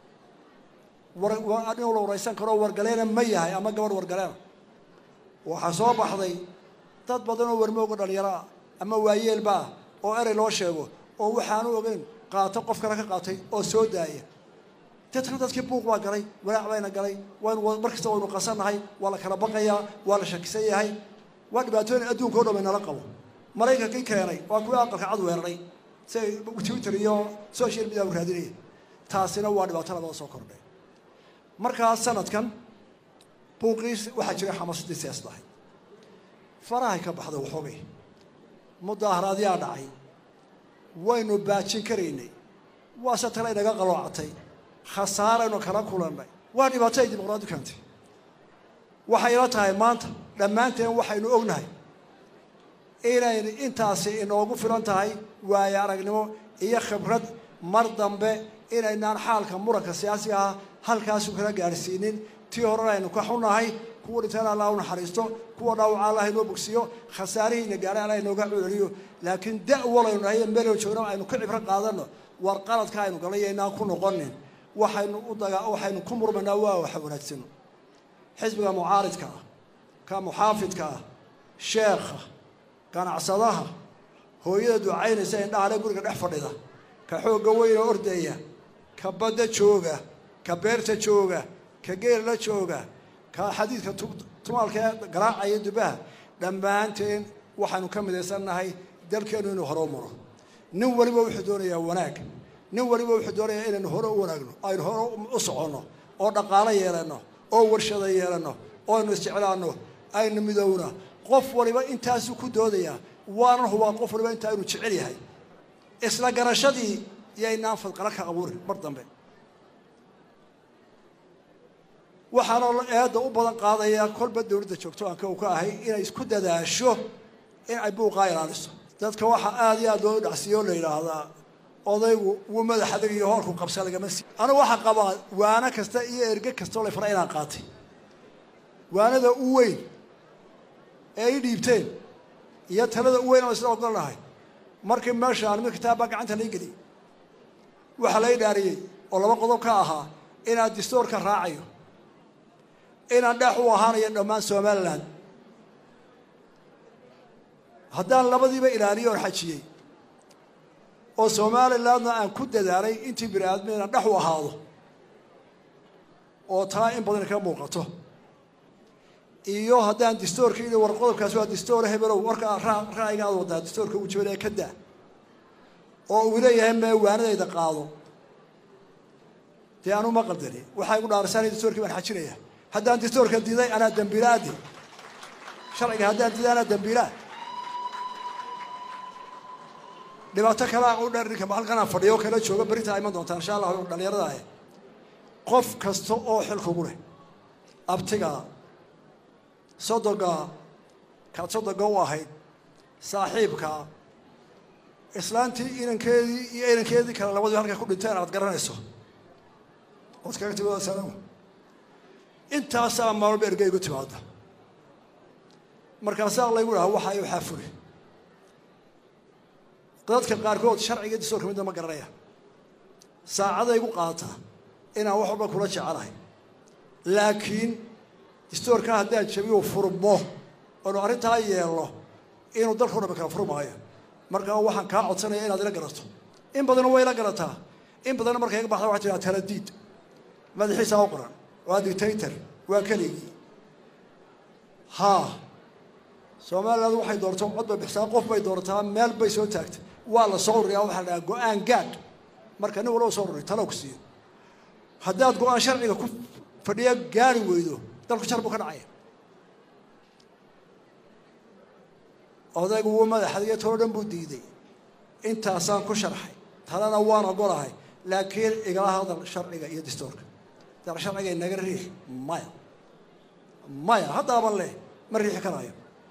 nin la waraysan karoo wargaleena ma yahay ama gabadh wargaleena waxaa soo baxday dad badan oo warmooga dhalinyaro ah ama waayeelba ah oo erey loo sheego oo waxaanu ogeyn qaato qof kale ka qaatay oo soo daaya dadkan dadkii buuq baa galay walaac bayna galay waynu mar kasta waynu qasannahay waa la kala baqayaa waa la shakisan yahay waa dhibaatooyin adduunka o dhan baynala qabo maraykankii keenay waa kuwii aqalka cad weeraray si ay twitter iyo social media u raadinaya taasina waa dhibaato labada soo kordhay markaa sanadkan buuqiis waxaa jiray xamaasadii siyaasad ahayd farahay ka baxda waxoogay mudaaharaadyaa dhacay waynu baajin karaynay waase tale inaga qaloocatay khasaaraynu kala kulannay waa dhibaato ay dimuqraadi keentay waxay ila tahay maanta dhammaanteen waxaynu ognahay inaynu intaasi inoogu filan tahay waayo aragnimo iyo khibrad mar dambe inaynaan xaalka muranka siyaasiga ah halkaasu kala gaadhsiinin tii horena aynu ka xunnahay kuwa dhintaan allah u naxariisto kuwa dhaawaca allah inoo bogsiyo khasaarihiina gaadhay allah inooga culeliyo laakiin da' walaynu nahay iyo meelaynu joogno aynu ka cibro qaadanno war qaladka aynu galay yaynaan ku noqonin waxaynu u daga waxaynu ku murmaynaa waa waxa wanaagsano xisbiga mucaaridka ah ka muxaafidka ah sheekha ganacsadaha hooyada ducaynaysa indhahale guriga dhex fadhida ka xoogga weyna ordaya ka badda jooga ka beerta jooga ka geella jooga ka xadiidka tumaalka ee garaacaya dubaha dhammaanteen waxaanu ka midaysannahay dalkeennu inuu hore u maro nin waliba wuxuu doonayaa wanaag nin waliba wuxuu doonayaa inaynu hore u wanaagno aynu hore u soconno oo dhaqaalo yeelanno oo warshada yeelanno oo aynu isjeclaanno aynu midowna qof waliba intaasuu ku doodayaa waanan hubaa qof waliba intaa inuu jecel yahay isla garashadii yaynaan fadqala ka abuurin mar dambe waxaana eedda u badan qaadayaa kolba dowladda joogto aan ka u ka ahay inay isku dadaasho in ay buuqaa ilaaliso dadka waxaa aada iyo aad loo dhacsiiyo o la yidhaahdaa odaygu wuu madax adag iyo hoolku qabsa lagama sii anigu waxaa qabaa waano kasta iyo erge kastoo la fara inaan qaatay waanada u weyn ee i dhiibteen iyo talada u weyn oo isla ogolnahay markii meeshaan mid kitaabbaa gacanta lai geliyay waxaa la idhaariyey oo laba qodob ka ahaa inaan distoorka raacayo inaan dheex u ahaanayo dhammaan somalilan haddaan labadiiba ilaaliyo oon xajiyey oo somalilandna aan ku dadaalay intii bini aadmi inaan dhex u ahaado oo taa in badan ka muuqato iyo haddaan distoorka ii war qodobkaasi waa distoor hebelow warkaa ra'yiga aad wadaa distoorka uu jabinaya ka daa oo uu leeyahay mee waanadayda qaado dee anu ma qaldani waxaa igu dhaarasaan distoorkii baan xajinaya haddaan distoorka diiday anaa dambiilaadi sharciga haddaan diiday anaa dambiilaa dhibaato kalea u dheer ninka halkanaan fadhiyo kala jooga berintaa iman doontaa insha allah dhalinyarada ah qof kasta oo xil kugu leh abtigaa sodogaa kaad sodoga u ahayd saaxiibkaa islaantii inankeedii iyo inankeedii kale labadii halkay ku dhinteen aad garanayso ood kaga timi salaam intaasaa maalba erge igu timaada markaasaa laygu dhaha waxa ay waxaa fuli dadka qaarkood sharciga distoorka midna ma garanaya saacaday igu qaadataa inaan wax walba kula jecelahay laakiin distoorka haddaan jabiyo furmo oonu arrintaa yeelno inuu dalkao dhan kala furmaayo markaa waxaan kaa codsanaya inaad ila garato in badanna way ila garataa in badanna markay iga baxda waxaa tiraa taladiid madaxiisaa u qoran waa dictator waa keligii haa somaliland waxay doorato cod bay bixisaa qof bay doorataa meel bay soo taagtay waa la soo ruriyaa waxaa la dhahaa go-aan gaadh marka nin walba soo ruray talow ku siiyo haddaad go-aan sharciga ku fadhiya gaari weydo dalku jar buu ka dhacaya odaygu wuu madaxadiyo too dhan buu diiday intaasaan ku sharxay talena waan ogolahay laakiin igala hadal sharciga iyo dastuurka dal sharciga inaga riix maya maya haddaaban leh ma riixi karayo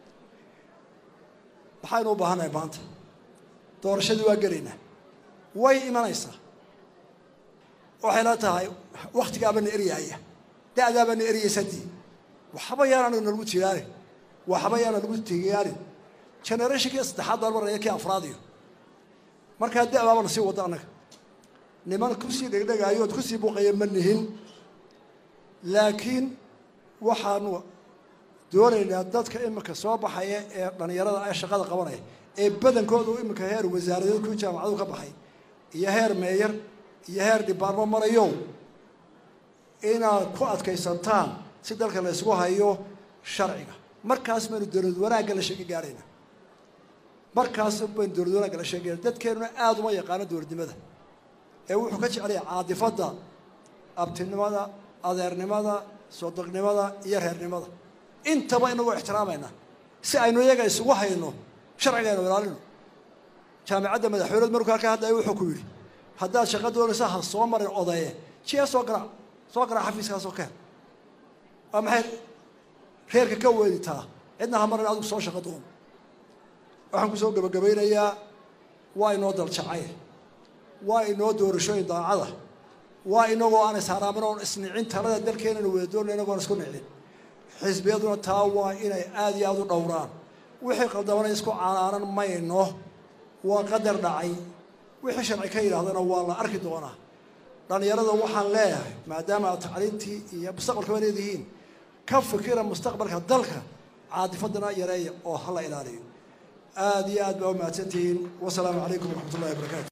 maxaynu u baahannahay maanta doorashadii waa gelaynaa way imanaysaa waxay la tahay waktigaabana eryaaya da'daabana eryaysadii waxba yaana nagu tigaanin waxba yaana nagu tigaanin generationkii saddexaad baan maraya kii afraadiyo markaa da'baabana sii wada annaga niman kusii dhegdhegaayo ood kusii buuqaya ma nihin laakiin waxaanu doonaynaa dadka iminka soo baxaya ee dhallinyarada ee shaqada qabanaya ee badankooda u iminka heer wasaaradeed ku jaamacadu ka baxay iyo heer meeyar iyo heer dhibaarmo marayo inaad ku adkaysantaan si dalka la ysgu hayo sharciga markaas baynu dowlad wanaagga la sheegi gaadhayna markaas baynu dowlad wanaagga la sheegayna dadkeenuna aada uma yaqaano dowladnimada ee wuxuu ka jecelaya caadifadda abtinimada adeernimada sodognimada iyo reernimada intaba inagoo ixtiraamayna si aynu iyaga isugu hayno sharcigaynu ilaalino jaamicadda madaxweyneed markuu halkaa hadlaya wuxuu ku yidhi haddaad shaqo doonaysa ha soo marin odaye jiya soo garaac soo garaac xafiiskaasoo keen waa maxay reerka ka weeditaa cidna ha marin adigu soo shaqo doon waxaan kusoo gebagabaynayaa waa inoo daljacay waa inoo doorashooyin daacada waa inagoo aan isharaamin oon isnicin talada dalkeenana wada doonay inagoon isku nicin xisbiyaduna taa waa inay aada iyo aada u dhowraan wixii qaldamana isku canaanan mayno waa qadar dhacay wixii sharci ka yidhaahdana waa la arki doonaa dhallinyarada waxaan leeyahay maadaama aad tacliintii iyo mustaqbalkaba leedihiin ka fikira mustaqbalka dalka caadifadana yareeya oo hala ilaaliyo aada iyo aad baa u mahadsantihiin wasalaamu calaykum waraxmat ullahi wabarakaatu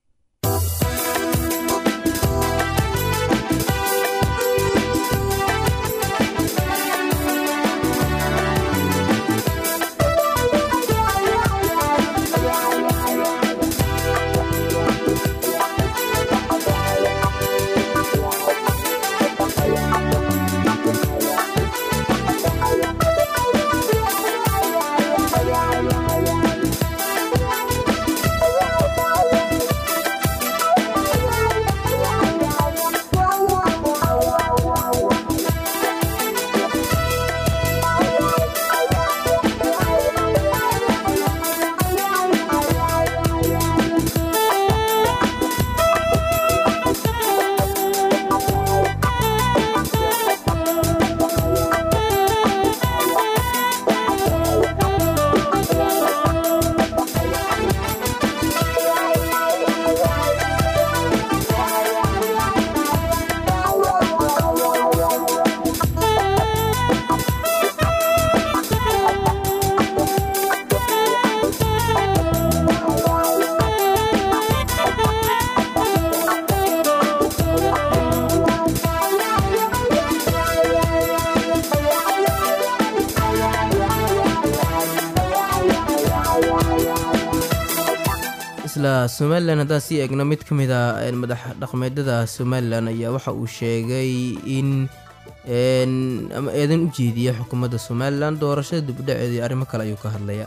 isla somalilan haddaan sii eegno mid ka mid a madax dhaqmeedyada somalilan ayaa waxa uu sheegay in ama eedan u jeediya xukuumadda somalilan doorashada dibudhaceeda iyo arrimo kale ayuu ka hadlaya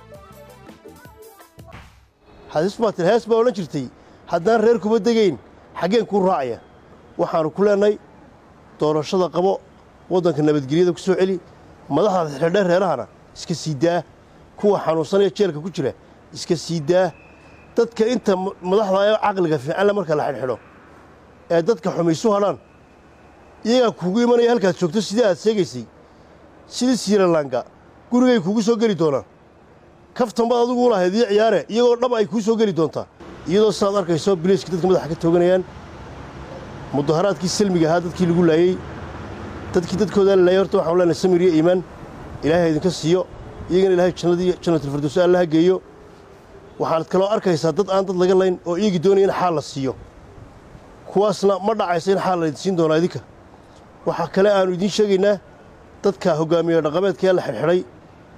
xadiis maatin hees baa odhan jirtay haddaan reer kuma degayn xaggeen kuu raacaya waxaannu ku leenay doorashada qabo waddanka nabadgelyada ku soo celi madaxda xidhadhe reerahana iska sii daa kuwa xanuunsanaya jeelka ku jira iska sii daa dadka inta madaxda ee caqliga fiicanle marka la xidhxidho ee dadka xumaysu hadhaan iyagaa kuugu imanaya halkaad joogto sidii aad sheegaysay sidii siiralanga gurigay kuugu soo geli doonaan kaftan baad adigu u lahayd iyo ciyaare iyagoo dhab ay kuu soo geli doontaa iyadoo sidaad arkayso biliiska dadka madaxa ka tooganayaan mudaharaadkii salmiga ahaa dadkii lagu laayey dadkii dadkoodaa la laayay horta waxaan leenahay samir iyo iimaan ilaahay idinka siiyo iyagana ilaahay jannadii jannatulfirdowsa allaha geeyo waxaad kaloo arkaysaa dad aan dad laga layn oo iyagii doonaya in xaal la siiyo kuwaasna ma dhacaysa in xaal laydin siin doonaa idinka waxaa kale aannu idiin sheegaynaa dadka hoggaamiye dhaqameedkaee la xidhxidhay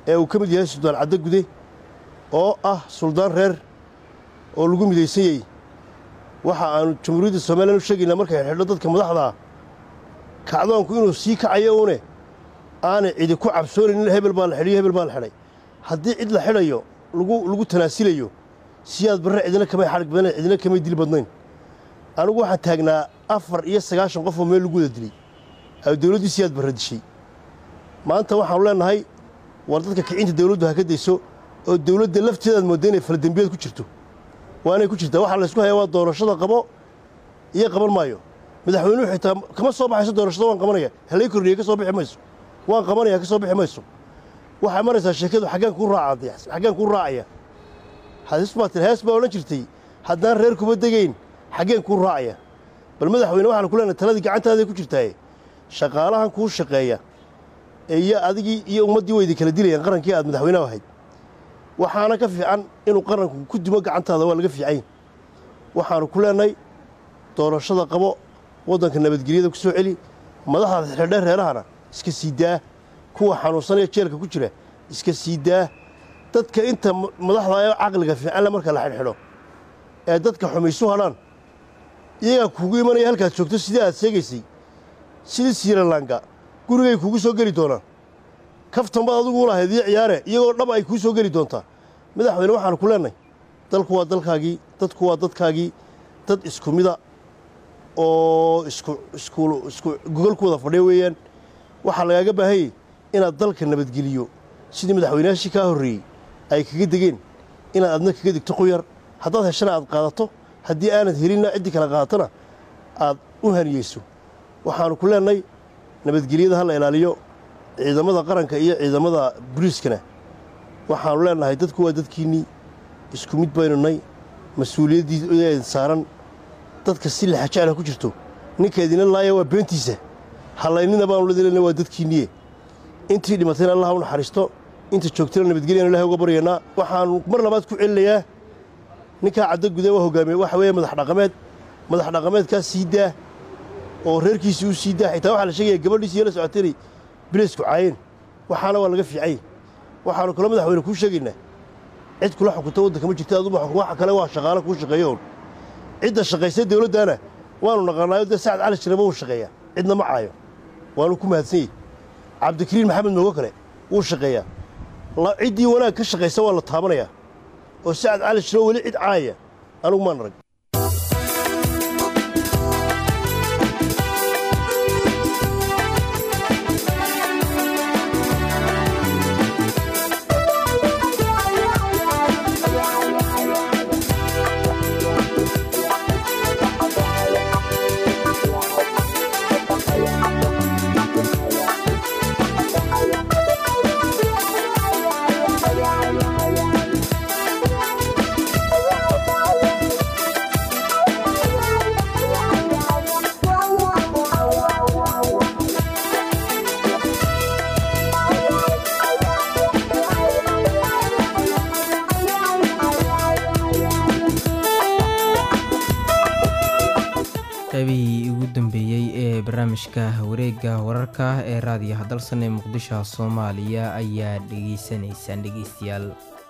ee uu ka mid yahay suldaan caddo gude oo ah suldaan reer oo lagu midaysan yahay waxa aanu jamhuuriyadda somalilan u sheegaynaa markay xidhxidho dadka madaxdaa kacdoonku inuu sii kacayo uune aanay cidi ku cabsoonaynin hebel baa la xidhiyo hebel baa la xidhay haddii cid la xidhayo lagu lagu tanaasilayo siyaad barre cidina kamay xadhig badnayn cidina kamay dil badnayn anigu waxaan taagnaa afar iyo sagaashan qof oo meel lagu wada dilay ay dowladdii siyaad barre dishay maanta waxaanu leenahay war dadka kicinta dowladdu ha ka dayso oo dowladda lafteedaad moodda inay faladembiyeed ku jirto waa inay ku jirtaa waxaa laysku hayaa waa doorashada qabo iyo qaban maayo madaxweynuhu xitaa kama soo baxayso doorashada waan qabanaya halay kordhiye ka soo bixi mayso waan qabanaya ka soo bixi mayso waxay maraysaa sheekadu xaggaan kuu raacaya xaggaan kuu raacaya hadis baa tiri hees baa odhan jirtay haddaan reer kuma degayn xaggeen kuu raacaya bal madaxweyne waxaan ku leenahay taladii gacantaaday ku jirtaaye shaqaalahan kuu shaqeeya iyo adigii iyo ummaddii waydi kala dilayaan qarankii aad madaxweyneha ahayd waxaana ka fiican inuu qaranku ku dimo gacantaada waa laga fiicany waxaanu ku leenahay doorashada qabo waddanka nabadgelyada ku soo celi madaxda xidhadhe reerahana iska sii daa kuwa xanuunsanaya jeelka ku jira iska sii daa dadka inta madaxda ee caqliga fiicanle marka la xidhxidho ee dadka xumaysu hadhaan iyagaa kuugu imanaya halkaad joogto sidii aad sheegaysay sidii siiralanga gurigay kuugu soo geli doonaan kaftan baad adigu u lahayd iyo ciyaare iyagoo dhab ay kuu soo geli doontaa madaxweyne waxaanu ku leenahay dalku waa dalkaagii dadku waa dadkaagii dad isku mida oo isku isku isku gogol ku wada fadhiya weeyaan waxaa lagaaga baahanyay inaad dalka nabadgeliyo sidii madaxweynayaashii kaa horreeyey ay kaga degeen inaad adna kaga degto quyar haddaad heshana aad qaadato haddii aanad helinna ciddii kala qaadatona aad u haniyeyso waxaanu ku leenahay nabadgelyada ha la ilaaliyo ciidamada qaranka iyo ciidamada buriiskana waxaanu leenahay dadku waa dadkiinnii isku mid baynu nay mas-uuliyaddii saaran dadka si laxajecla ku jirto ninka idina laaya waa beentiisa hallaynina baanu ledilena waa dadkiinniye intii dhimatayna allah u naxariisto inta joogtana nabadgelyan ilahay uga baryaynaa waxaanu mar labaad ku celinayaa ninkaa caddo gude waa hogaamiye waxa weeye madax dhaqameed madax dhaqameedkaas sii daa oo reerkiisii u sii daa xitaa waxaa la sheegaya gabadhiisi iyo la socotay inay bilaysku caayeen waxaana waa laga fiicay waxaanu kaloo madaxweyne kuu sheegaynaa cid kula xukunta waddanka ma jirta aduba xukun waxa kale waa shaqaale kuu shaqeeyo un cidda shaqaysay dowladdaana waanu naqaanaayo dee sacad cali jiraba wuu shaqeeyaa cidna ma caayo waanu ku mahadsan yahy cabdikariin maxamed moogo kale wuu shaqeeyaa ciddii wanaag ka shaqaysa waa la taabanayaa oo sacad cali jiro weli cid caayaya anugu maan arag qaybihii ugu dambeeyey ee barnaamijka wareegga wararka ee raadiyaha dalsan ee muqdisho soomaaliya ayaa dhegeysanaysaan dhegeystayaal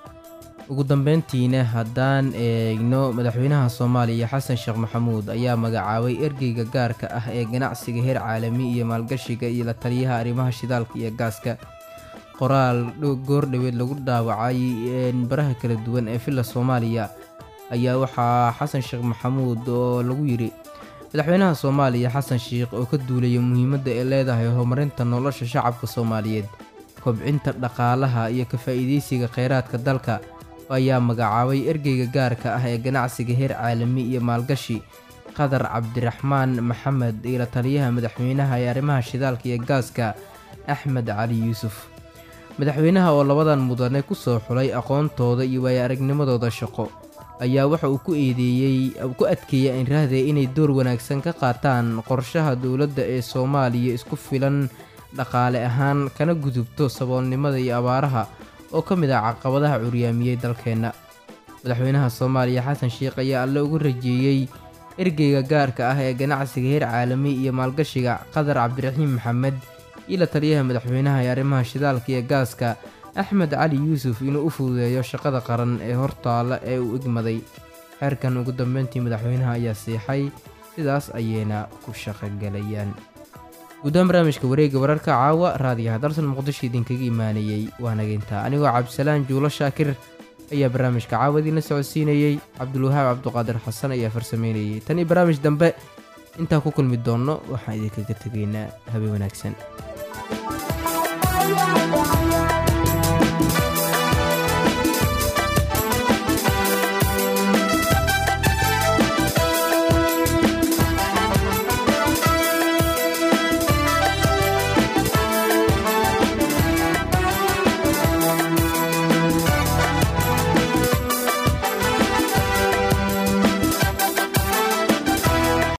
ugu dambeyntiina haddaan eegno madaxweynaha soomaaliya xasan sheekh maxamuud ayaa magacaabay ergeyga gaarka ah ee ganacsiga heer caalami iyo maalgashiga iyo la taliyaha arrimaha shidaalka iyo gaaska qoraal goordhoweed lagu dhaawacay baraha kala duwan ee villa soomaaliya ayaa waxaa xasan sheekh maxamuud oo lagu yidhi madaxweynaha soomaaliya xasan sheikh oo ka duulaya muhiimadda ay leedahay horumarinta nolosha shacabka soomaaliyeed kobcinta dhaqaalaha iyo ka faa'iidaysiga kheyraadka dalka ayaa magacaabay ergeyga gaarka ah ee ganacsiga heer caalami iyo maalgashi qadar cabdiraxmaan maxamed iyo la taliyaha madaxweynaha ee arrimaha shidaalka iyo gaaska axmed cali yuusuf madaxweynaha oo labadan mudane ku soo xulay aqoontooda iyo waayo aragnimadooda shaqo ayaa waxa uu ku eedeeyey ku adkeeyay inraahde inay door wanaagsan ka qaataan qorshaha dowladda ee soomaaliya isku filan dhaqaale ahaan kana gudubto saboolnimada iyo abaaraha oo ka mid ah caqabadaha curyaamiyey dalkeenna madaxweynaha soomaaliya xasan sheikh ayaa alle ugu rajeeyey ergeyga gaarka ah ee ganacsiga heer caalami iyo maalgashiga qadar cabdiraxiim maxamed iyo la taliyaha madaxweynaha ee arrimaha shidaalka iyo gaaska axmed cali yuusuf inuu u fududeeyo shaqada qaran ee hortaalla ee uu egmaday xeerkan ugu dambeyntii madaxweynaha ayaa siixay sidaas ayayna ku shaqogelayaan guudahaan barnaamijka wareegga wararka caawa raadiyaha dalsan muqdisho idinkaga imaanayey waa nageyntaa anigoo cabdisalaan juulo shaakir ayaa barnaamijka caawa idiinla socodsiinayey cabdulwahaab cabduqaadir xasan ayaa farsameynayey tan iyo barnaamij dambe intaan ku kulmi doonno waxaan idinkaga tegaynaa habeen wanaagsan